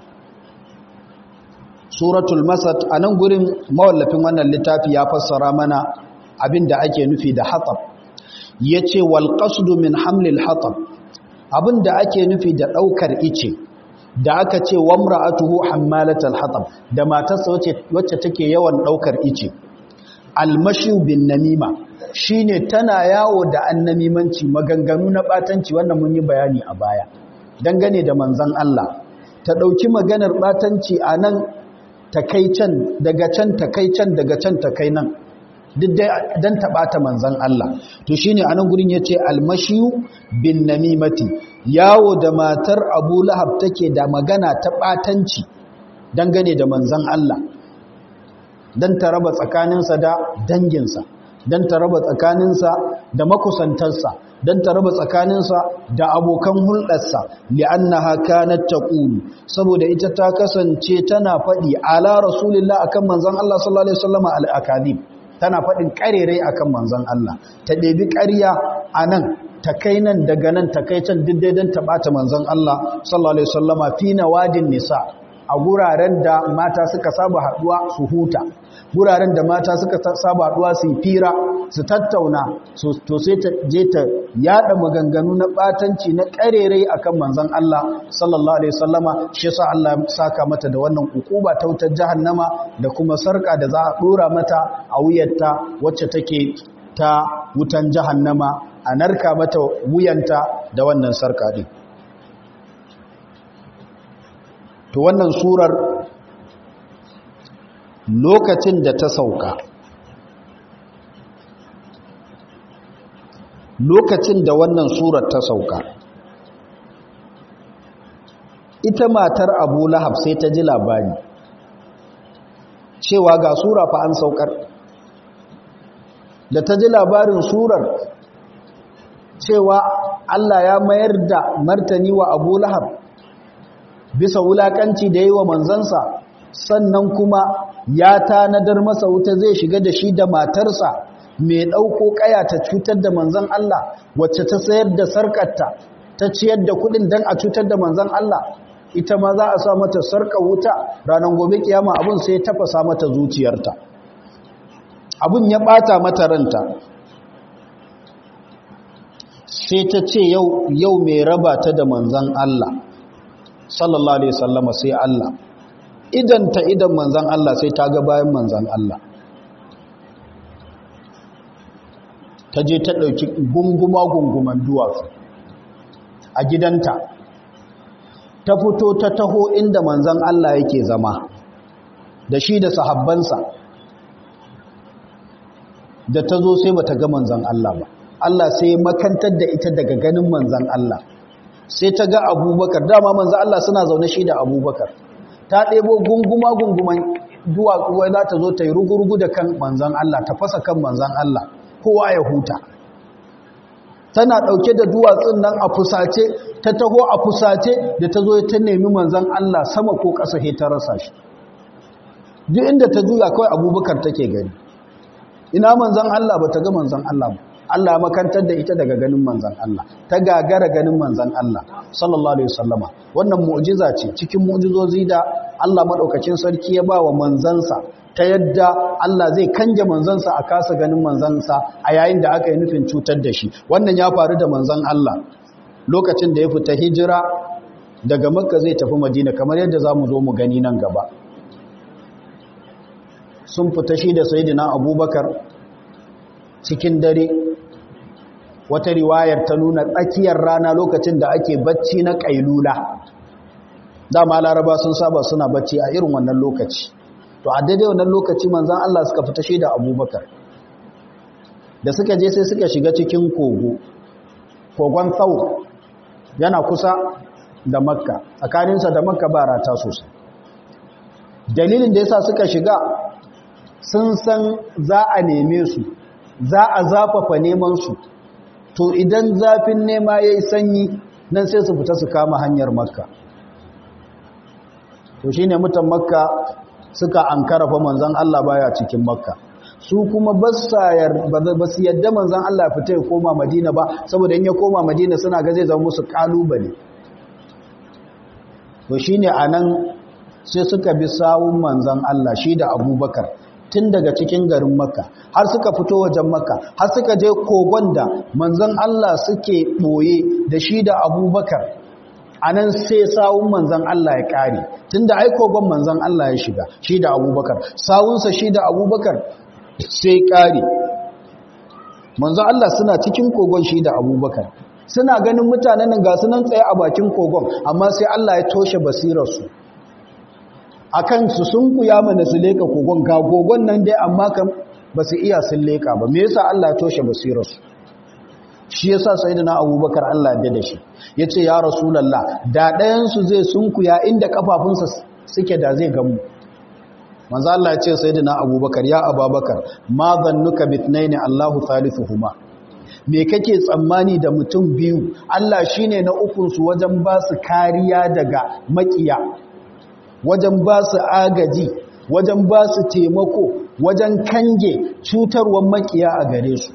suratul masad a nan gurin mawallafin wannan littafi ya fassara mana abin da ake nufi da hatsab ya ce walƙasudu min hamlil hatsab abin da ake nufi da ɗaukar ice da aka ce wamra'atuhu hammalatal hatsab da matarsa wacce take yawan ɗaukar ice almashi bin namima shine tana yawo da annamimanci maganganu na ɓatanci wannan mun yi bayani a baya dangane da manzan Allah ta ɗauki maganar ɓatanci a nan ta kai can daga can ta kai can daga can ta kai nan duk dai don ta ɓata manzan Allah to shi ne a nan gurin ya ce almashiyu bin namimati yawo da matar abu lahab take da magana ta ɓatanci dangane da manzan Allah don ta raba tsakaninsa da danginsa don ta raba tsakaninsa da makusantarsa don ta raba tsakaninsa da abokan hulɗarsa li'annaha kanat taqulu saboda ita ta kasance tana faɗi ala rasulillah akan manzon Allah sallallahu alaihi wasallam al-akadib tana faɗin ƙarerai akan manzon Allah ta ɗebi ƙarya anan ta kai nan daga nan ta kai can duk don ta ɓata manzon Allah sallallahu alaihi wasallama fi nawadin nisa a guraren da mata suka saba haɗuwa su huta guraren da mata suka saba haɗuwa su yi fira su tattauna to sai ta je ta yada maganganu na batanci na karerai akan manzon Allah sallallahu alaihi wasallama shi yasa Allah ya saka mata da wannan ukuba ta wutar jahannama da kuma sarka da za a dora mata a wuyarta wacce take ta wutan jahannama a narka mata wuyanta da wannan sarka din to wannan surar lokacin da ta sauka lokacin da wannan surar ta sauka ita matar abu lahab sai ta ji labari cewa ga sura fa an saukar da ta ji labarin surar cewa Allah ya mayar da martani wa Abu Lahab bisa wulakanci da yi wa manzansa sannan kuma ya tanadar masa wuta zai shiga da shi da matarsa mai ɗauko ƙaya ta cutar da manzan Allah wacce ta sayar da sarƙarta ta ciyar da kuɗin don a cutar da manzan Allah ita ma za a sa mata sarƙar wuta ranar gobe kiyama abin sai ya tafasa mata zuciyarta abin ya ɓata mata ranta sai ta ce yau mai raba ta da manzan Allah sallallahu alaihi sallama sai Allah idan ta idan manzan Allah sai ta ga bayan manzan Allah ta je ta ɗauki gunguma-gunguman duwatsu a gidanta ta fito ta taho inda manzan Allah yake zama da shi da sahabbansa da ta zo sai ba ta ga manzan Allah ba Allah sai makantar da ita daga ganin manzan Allah sai ta ga abubakar dama manzan Allah suna zaune shi da abubakar ta ɗebo gunguma-gunguman duwatsu wai za ta zo ta yi rugurugu da kan manzan Allah ta fasa kan manzan Allah kowa ya huta tana ɗauke da duwatsun nan a fusace ta taho a fusace da ta zo ta nemi manzan Allah sama ko ƙasa he ta rasa shi duk inda ta juya kawai abubakar take gani ina manzan Allah ba ta ga manzan Allah ba Allah ya makantar da ita daga ganin manzan Allah ta gagara ganin manzan Allah sallallahu alaihi wasallama wannan mu'jiza ce cikin mu'jizozi da Allah madaukakin sarki ya ba wa manzansa ta yadda Allah zai kanje manzansa a kasa ganin manzansa a yayin da aka yi nufin cutar da shi wannan ya faru da manzan Allah lokacin da ya fita hijira daga makka zai tafi madina kamar yadda za mu zo mu gani nan gaba sun fita shi da sayidina abubakar cikin dare wata riwayar ta nuna tsakiyar rana lokacin da ake bacci na ƙailula dama laraba sun saba suna bacci a irin wannan lokaci to a daidai wannan lokaci manzan Allah suka fita shi da abubakar da suka je sai suka shiga cikin kogo kogon tsawo yana kusa da makka tsakaninsa da makka ba rata sosai dalilin da yasa suka shiga sun san za a neme su za a zafafa neman su to idan zafin nema ya yi sanyi nan sai su fita su kama hanyar makka to shi ne mutan makka suka an karafa manzan Allah baya cikin makka su kuma ba su yadda manzan Allah fita ya koma madina ba saboda in ya koma madina suna ga zai zama musu kalubale to shi ne a nan sai suka bi sawun manzan Allah shi da abubakar tun daga cikin garin makka har suka fito wajen makka har suka je kogon da manzan Allah suke ɓoye da shi da abubakar a nan sai sawun manzan Allah ya ƙare tun da ai kogon manzan Allah ya shiga shi da abubakar sawunsa shi da abubakar sai ƙare manzan Allah suna cikin kogon shi da abubakar suna ganin mutanen ga su nan tsaye a bakin kogon amma sai Allah ya toshe basirarsu a kansu sun kuya mana su leka kogon ga kogon nan dai amma kan ba su iya sun leka ba me yasa Allah ya toshe basirarsu shi yasa sayyidina Abubakar Allah ya da shi yace ya rasulullah da ɗayan su zai sunkuya inda kafafunsa suke da zai gamu manzo Allah ya ce sayyidina Abubakar ya Abubakar ma zannuka bitnaini Allahu thalithuhuma me kake tsammani da mutum biyu Allah shine na ukun su wajen ba su kariya daga makiya wajen ba su agaji wajen ba su taimako wajen kange cutarwar makiya a gare su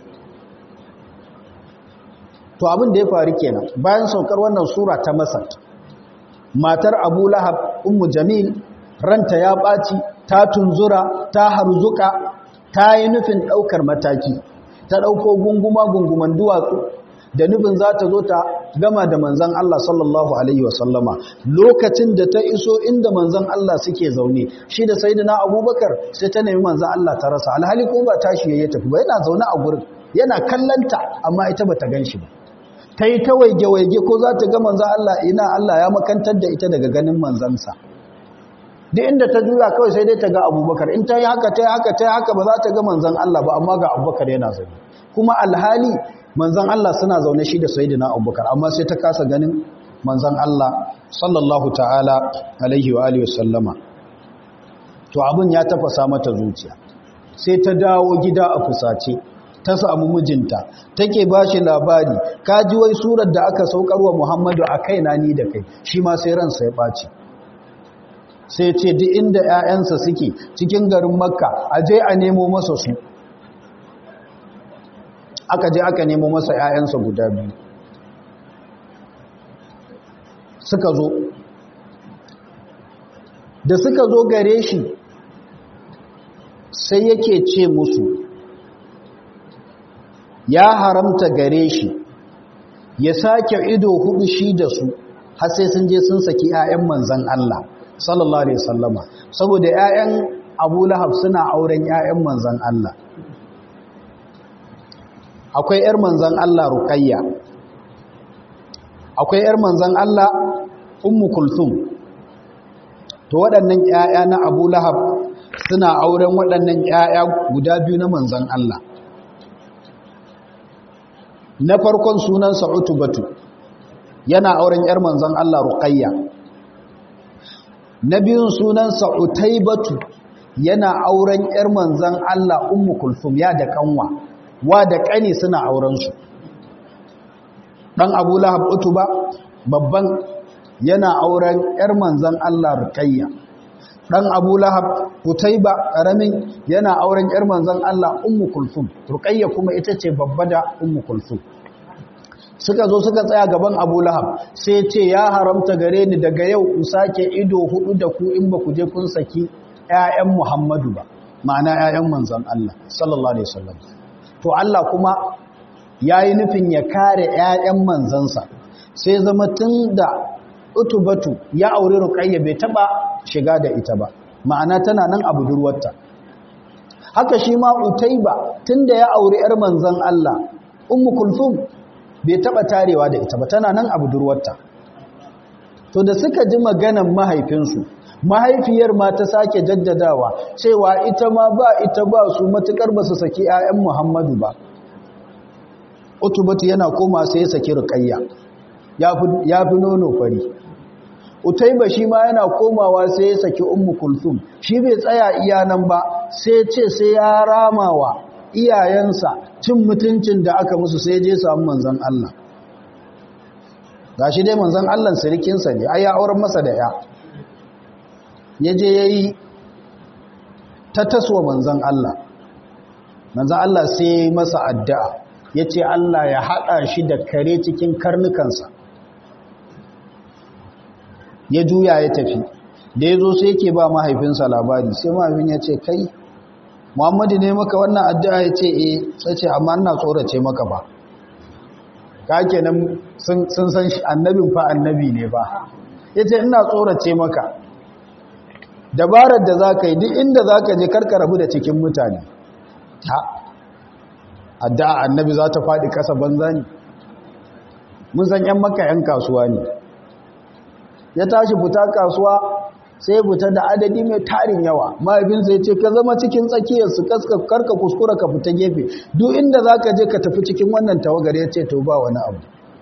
to abin da ya faru kenan bayan saukar wannan sura ta masar matar abu lahab ummu jamil ranta ya ɓaci ta tunzura ta harzuka ta yi nufin ɗaukar mataki ta ɗauko gunguma gunguman duwatsu da nufin za ta zo ta gama da manzan Allah sallallahu Alaihi wasallama lokacin da ta iso inda manzan Allah suke zaune shi da sai na abubakar sai ta nemi manzan Allah ta rasa alhali ko ba tashi ya tafi ba yana zaune a gurin yana kallanta amma ita ba ta gan shi ba ta yi ta waige-waige ko za ta ga manzan Allah ina Allah ya makantar da ita daga ganin manzansa duk inda ta juya kawai sai dai ta ga abubakar in ta yi haka ta yi haka ta yi haka ba za ta ga manzan Allah ba amma ga abubakar yana zaune kuma alhali manzan Allah suna zaune shi da sayidina abubakar amma sai ta kasa ganin manzan Allah sallallahu ta'ala alaihi wa alihi wasallama to abin ya tafasa mata zuciya sai ta dawo gida a fusace ta samu mijinta take ba shi labari ka ji wai surar da aka saukar wa muhammadu a kaina ni da kai shi ma sai ransa ya ɓaci sai ce duk inda 'ya'yansa suke cikin garin makka a je a nemo masa su aka je aka nemo masa 'ya'yansa guda biyu suka zo da suka zo gare shi sai yake ce musu ya haramta gare shi ya sake ido hudu shi da su har sai sun je sun saki 'ya'yan manzan Allah sallallahu alaihi wasallama saboda 'ya'yan Abu Lahab suna auren 'ya'yan manzan Allah akwai 'yar manzan Allah Ruqayya akwai 'yar manzan Allah Ummu Kulthum to waɗannan 'ya'ya na Abu Lahab suna auren waɗannan 'ya'ya guda biyu na manzan Allah na farkon sunansa Utubatu yana auren 'yar manzan Allah Ruqayya na biyun sunansa Utaybatu yana auren 'yar manzan Allah Ummu Kulthum ya da kanwa wa da kani suna auren su dan Abu Lahab Utuba babban yana auren 'yar manzan Allah Ruqayya dan Abu Lahab Utayba karamin yana auren 'yar manzan Allah Ummu Kulthum Ruqayya kuma ita ce babba da Ummu Kulthum suka zo suka tsaya gaban Abu Lahab sai ce ya haramta gare ni daga yau in sake ido hudu da ku in ba ku je kun saki ƴaƴan Muhammadu ba ma'ana ƴaƴan manzan Allah sallallahu alaihi wasallam to Allah kuma yayi nufin ya kare ƴaƴan manzansa sai zama tunda utubatu ya aure ruqayya bai taba shiga da ita ba ma'ana tana nan a budurwarta haka shi ma utaiba tunda ya aure yar manzon Allah ummu kulthum bai taba tarewa da ita ba tana nan a budurwarta to da suka ji maganan mahaifinsu mahaifiyar ma ta sake jaddadawa cewa ita ma ba ita ba su matukar ba su saki 'ya'yan Muhammadu ba utubatu yana koma sai ya saki ruqayya ya fi nono fari utaiba shi ma yana komawa sai ya saki ummu kulthum shi bai tsaya iya nan ba sai ce sai ya ramawa iyayensa cin mutuncin da aka musu sai je samu manzon Allah gashi dai manzon Allah sirikinsa ne ai ya auren masa da ya yaje yayi ta taswa manzon Allah manzon Allah sai masa addu'a yace Allah ya hada shi da kare cikin karnukansa ya juya ya tafi da ya zo sai yake ba mahaifinsa labari sai mahaifin ya ce kai muhammadu ne maka wannan addu'a ya ce e sai ce amma ina tsorace maka ba ka kenan sun san shi annabin fa annabi ne ba ya ce ina tsorace maka dabarar da za ka yi duk inda za ka je karka rabu da cikin mutane ha addu'a annabi za ta faɗi ƙasa banza ne mun san ‘yan maka ‘yan kasuwa ne ya tashi fita kasuwa sai fita da adadi mai tarin yawa mahaifinsa ya ce ka zama cikin tsakiyarsu karka kuskura ka fita gefe duk inda za ka je ka tafi cikin wannan tawagar ya ce to ba wani abu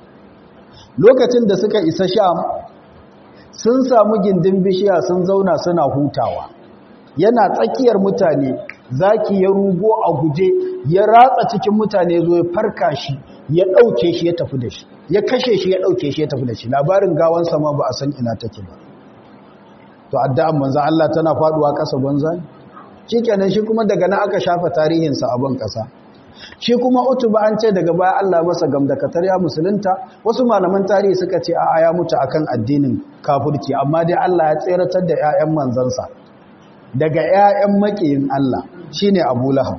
lokacin da suka isa sham sun samu gindin bishiya sun zauna suna hutawa yana tsakiyar mutane zaki ya rugo a guje ya ratsa cikin mutane zo ya farka shi ya ɗauke shi ya tafi da shi ya kashe shi ya ɗauke shi ya tafi da shi labarin gawansa ma ba a san ina take ba to addu'an manzan Allah tana faduwa ƙasa banza shi kenan shi kuma daga nan aka shafa tarihinsa a ban ƙasa shi kuma utuba an ce daga baya Allah masa gamdakatar ya musulunta wasu malaman tarihi suka ce a ya mutu akan addinin kafirci amma dai Allah ya tseratar da 'ya'yan manzansa daga 'ya'yan makiyin Allah shine Abu Lahab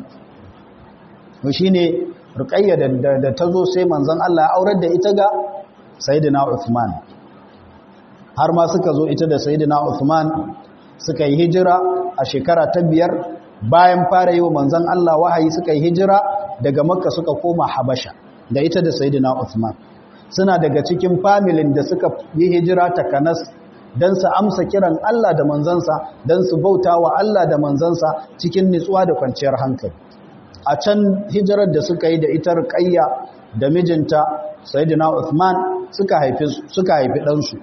shine Ruqayya da ta zo sai manzon Allah ya aurar da ita ga Sayyidina Uthman har ma suka zo ita da Sayyidina Uthman suka yi hijira a shekara ta biyar bayan fara yi wa manzon Allah wahayi suka yi hijira daga Makka suka koma Habasha da ita da Sayyidina Uthman suna daga cikin familin da suka yi hijira ta Kanas don su amsa kiran Allah da manzansa don su bauta wa Allah da manzansa cikin nutsuwa da kwanciyar hankali a can hijirar da suka yi da ita Ruqayya da mijinta Sayyidina Uthman suka haifi suka haifi ɗansu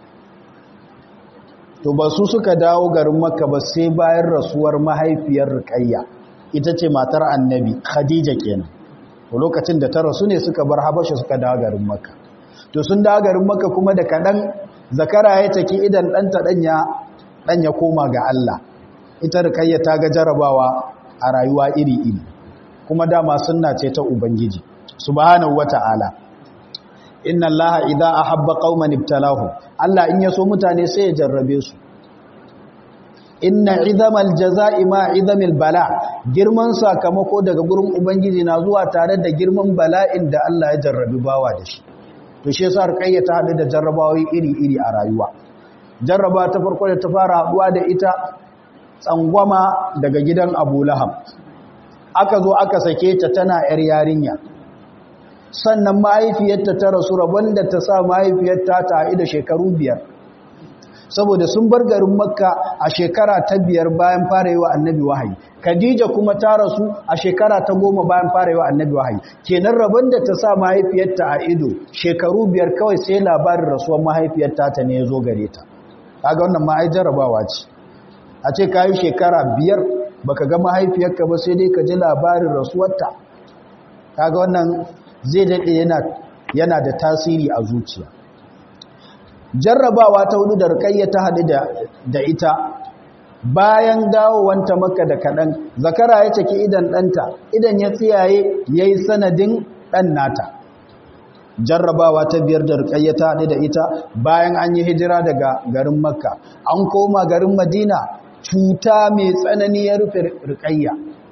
to ba su suka dawo garin Makka ba sai bayan rasuwar mahaifiyar Ruqayya ita ce matar Annabi Khadija kenan to lokacin da ta rasu ne suka bar habasha suka dawo garin makka to sun dawo garin makka kuma da kaɗan zakara ya taki idan ɗanta ɗan ya koma ga Allah ita rikayya ta ga jarabawa a rayuwa iri-iri kuma dama sunna ce ta ubangiji subhanahu wata'ala inna allaha idza ahabba qauman ibtalahu Allah in yaso mutane sai ya jarrabe su inna izamal jaza'i ma izamil bala girman sakamako daga gurin ubangiji na zuwa tare da girman bala'in da Allah ya jarrabi bawa da shi to shi yasa rukayya ta hadu da jarrabawoyi iri-iri a rayuwa jarraba ta farko da ta fara haduwa da ita tsangwama daga gidan Abu Lahab aka zo aka sake ta tana yar yarinya sannan mahaifiyarta ta rasu rabon da ta sa mahaifiyarta ta haɗu da shekaru biyar saboda sun bar garin makka a shekara ta biyar bayan fara yi wa annabi wahayi khadija kuma ta rasu a shekara ta goma bayan fara yi wa annabi wahayi kenan rabon da ta sa mahaifiyarta a ido shekaru biyar kawai sai labarin rasuwar mahaifiyarta ta ne ya zo gare ta kaga wannan ma ai jarabawa ce a ce ka yi shekara biyar baka ga mahaifiyarka ba sai dai ka ji labarin rasuwarta kaga wannan zai daɗe yana da tasiri a zuciya jarrabawa ta hudu da rikayya ta haɗu da ita bayan dawowanta maka da kaɗan zakara ya caki idan ɗanta idan ya tsiyaye ya yi sanadin ɗan nata jarrabawa ta biyar da rikayya ta haɗu da ita bayan an yi hijira daga garin makka an koma garin madina cuta mai tsanani ya rufe rikayya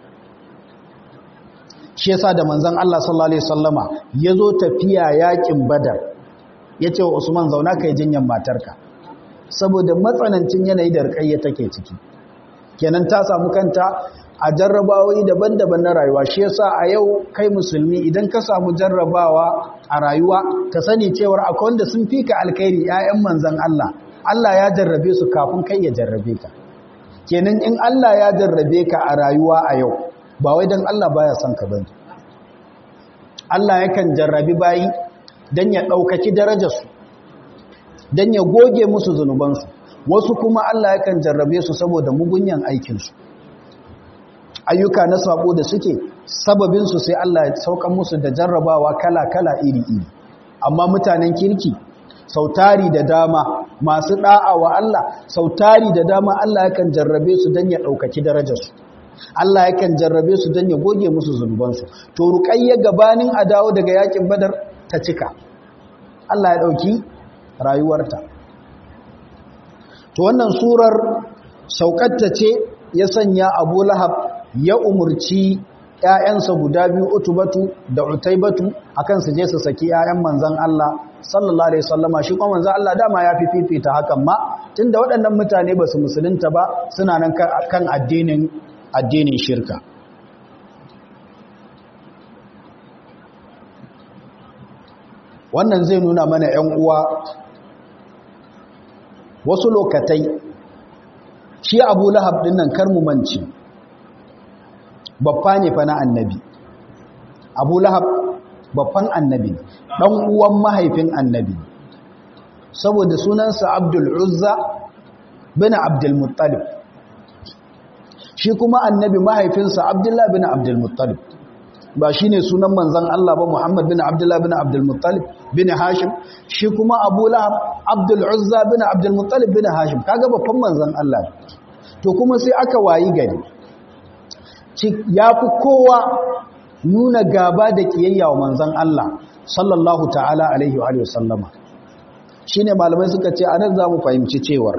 shi yasa da manzon Allah sallallahu alaihi wasallama yazo tafiya yakin badar yace wa Usman zauna kai jinyan matarka saboda matsanancin yanayi da rikayya take ciki kenan ta samu kanta a jarrabawoyi daban-daban na rayuwa shi yasa a yau kai musulmi idan ka samu jarrabawa a rayuwa ka sani cewar akwai wanda sun fika alkhairi ƴaƴan manzon Allah Allah ya jarrabe su kafin kai ya jarrabe ka kenan in Allah ya jarrabe ka a rayuwa a yau ba wai don Allah baya son ka bane Allah yakan jarrabi bayi don ya ɗaukaki darajarsu don ya goge musu zunubansu wasu kuma Allah yakan jarrabe su saboda mugunyan aikinsu ayyuka na sabo da suke sababinsu sai Allah ya saukan musu da jarrabawa kala-kala iri-iri amma mutanen kirki sautari da dama masu da'a wa Allah sautari da dama Allah yakan jarrabe su don ya ɗaukaki darajarsu Allah yakan jarrabe su don ya goge musu zunubansu to ruƙayya gabanin a dawo daga yakin badar ta cika Allah ya ɗauki rayuwarta to wannan surar saukatta ce ya sanya abu lahab ya umurci ‘ya'yansa guda biyu utubatu da utaibatu akan su je su saki ‘ya'yan manzan Allah sallallahu Alaihi wasallama shi kuma manzan Allah dama ya fi fifita hakan ma tun da waɗannan mutane ba su musulunta ba suna nan kan addinin addinin shirka wannan zai nuna mana ‘yan uwa wasu lokatai shi abu lahab ɗin nan karmumanci babba ne fa na annabi abu lahab babban annabi ɗan uwan mahaifin annabi saboda sunansa abdul uzza bin abdul muttalib shi kuma annabi mahaifinsa abdullah bin abdul muttalib ba shi ne sunan manzan Allah ba Muhammad bin Abdullah bin Abdul Muttalib bin Hashim shi kuma Abu Lahab Abdul Uzza bin Abdul Muttalib bin Hashim kaga babban manzan Allah to kuma sai aka wayi gari ya fi kowa nuna gaba da kiyayya wa manzan Allah sallallahu ta'ala alaihi wa alihi wasallama shine malamai suka ce anan zamu fahimci cewar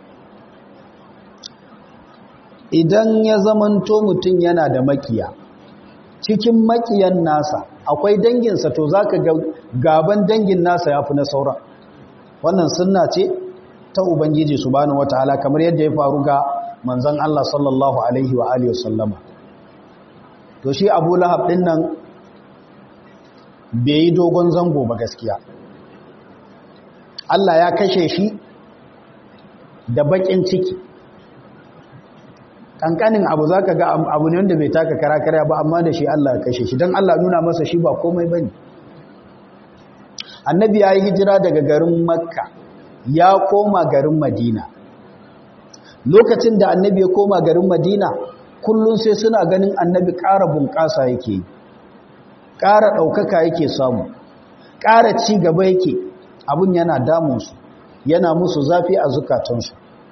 idan ya zamanto mutum yana da makiya cikin makiyan nasa akwai danginsa to za ka gaban dangin nasa ya fi na saura wannan sunna ce ta ubangiji su bani wataala kamar yadda ya faru ga manzan Allah sallallahu alaihi wa alihi wasallama to shi abu lahab din nan bai yi dogon zango ba gaskiya Allah ya kashe shi da bakin ciki kankanin abu za ka ga abu ne wanda bai taka kara kara ba amma da shi Allah ya kashe shi don Allah nuna masa shi ba komai ba ne annabi ya yi hijira daga garin makka ya koma garin madina lokacin da annabi ya koma garin madina kullum sai suna ganin annabi ƙara bunƙasa yake ƙara ɗaukaka yake samu ƙara ci gaba yake abin yana damunsu yana musu zafi a zukatansu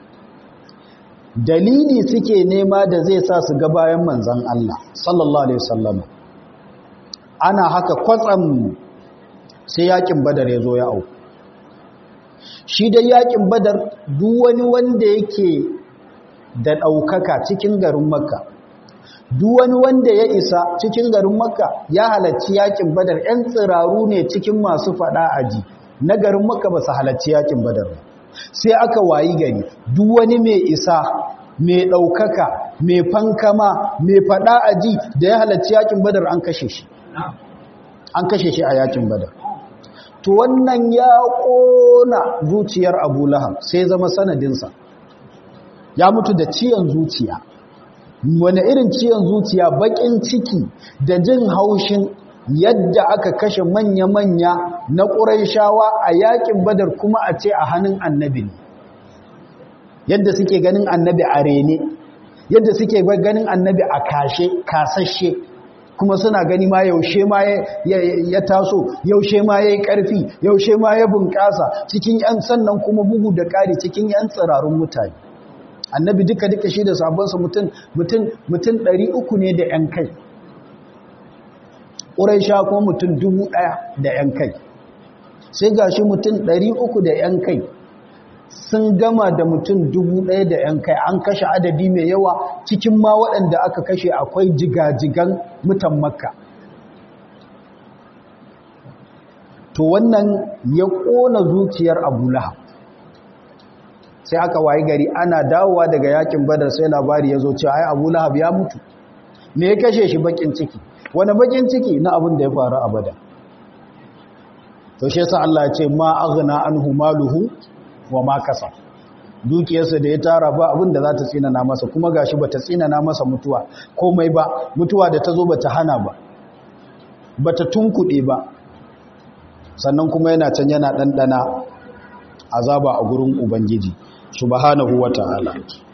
dalili suke nema da zai sa su ga bayan manzan Allah sallallahu alaihi wasallam ana haka kwatsam sai yakin badar ya zo ya au shi dai yakin badar duk wani wanda yake da ɗaukaka cikin garin makka duk wani wanda ya isa cikin garin makka ya halarci yakin badar 'yan tsiraru ne cikin masu faɗa aji na garin makka ba su halarci yakin badar ba sai aka wayi gari duk wani mai isa mai ɗaukaka mai fankama mai faɗa aji da ya halarci yakin badar an kashe shi an kashe shi a yakin badar to wannan ya ƙona zuciyar abu lahab sai zama sanadinsa ya mutu da ciyan zuciya wani irin ciyan zuciya baƙin ciki da jin haushin yadda aka kashe manya-manya na ƙuraishawa a yakin badar kuma a ce a hannun annabi ne yadda suke ganin annabi a rene yadda suke ganin annabi a kashe kasashe kuma suna gani ma yaushe ma ya taso yaushe ma ya yi ƙarfi yaushe ma ya bunƙasa cikin 'yan sannan kuma bugu da ƙari cikin 'yan tsirarun mutane annabi duka duka shi da sabonsa mutum mutum mutum ɗari uku ne da 'yan kai ƙuraisha kuma mutum dubu ɗaya da 'yan kai sai ga shi mutum ɗari uku da 'yan kai sun gama da mutum dubu ɗaya da ‘yan kai an kashe adadi mai yawa cikin ma waɗanda aka kashe akwai jigajigan mutan makka to wannan ya ƙona zuciyar abu lahab sai aka wayi gari ana dawowa daga yakin badar sai labari ya zo cewa ai abu lahab ya mutu me ya kashe shi bakin ciki wani bakin ciki na abin da ya faru a badar to shi yasa Allah ya ce ma aghna anhu maluhu wa ma kasa dukiyarsa da ya tara ba abin da za ta tsinana masa kuma gashi ba ta tsinana masa mutuwa komai ba mutuwa da ta zo ba ta hana ba ba ta tunkuɗe ba sannan kuma yana can yana ɗanɗana azaba a gurin ubangiji subhanahu wa ta'ala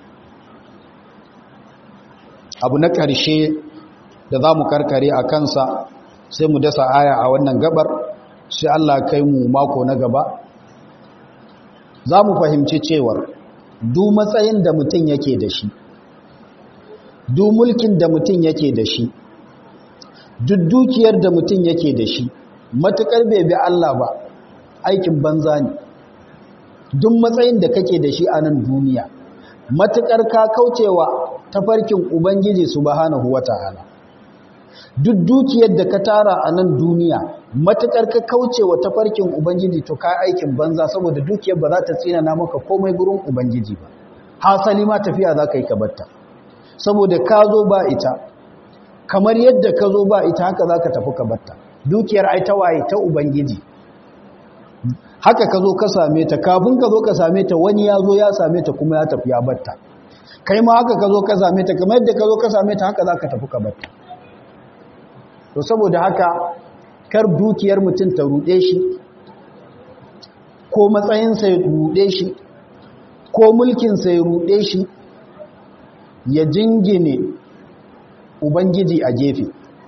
abu na ƙarshe da za mu karkare a kansa sai mu dasa aya a wannan gabar sai Allah kai mu mako na gaba za mu fahimci cewar du matsayin da mutum yake da shi du mulkin da mutum yake da shi duk dukiyar da mutum yake da shi matuƙar bai bi Allah ba aikin banza ne duk matsayin da kake da shi a nan duniya matuƙar ka kaucewa tafarkin ubangiji subhanahu wata'ala duk dukiyar da ka tara a nan duniya matuƙar ka kaucewa tafarkin ubangiji to ka aikin banza saboda dukiyar ba za ta tsinana maka komai gurin ubangiji ba hasali ma tafiya za ka yi kabarta saboda ka zo ba ita kamar yadda ka zo ba ita haka za ka tafi kabarta dukiyar ai ta waye ta ubangiji haka ka zo ka same ta kafin ka zo ka same ta wani ya zo ya same ta kuma ya tafi ya batta kai ma haka ka zo ka same ta kamar yadda ka zo ka same ta haka za ka tafi ka batta to saboda haka kar dukiyar mutum ta ruɗe shi ko matsayinsa ya ruɗe shi ko mulkinsa ya ruɗe shi ya jingine ubangiji a gefe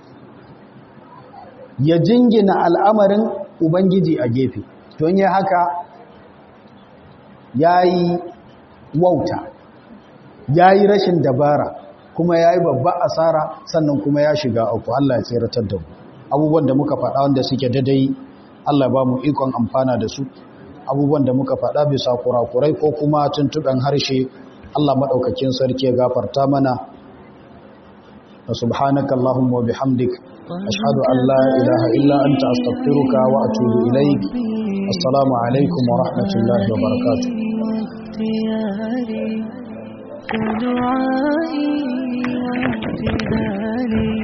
ya jingina al'amarin ubangiji a gefe don yi haka ya yi wauta ya yi rashin dabara kuma ya yi babba asara sannan kuma ya shiga uku Allah ya tseratar da mu abubuwan da muka faɗa wanda suke dadai Allah ba mu ikon amfana da su abubuwan da muka faɗa bisa kurakurai ko kuma tuntuɓen harshe Allah maɗaukakin sarki ya gafarta mana wa subhanaka Allahumma wa bihamdik ashhadu an la ilaha illa anta astaghfiruka wa atubu ilaik assalamu alaikum wa rahmatullahi wa barakatuh دعائي وامتدالي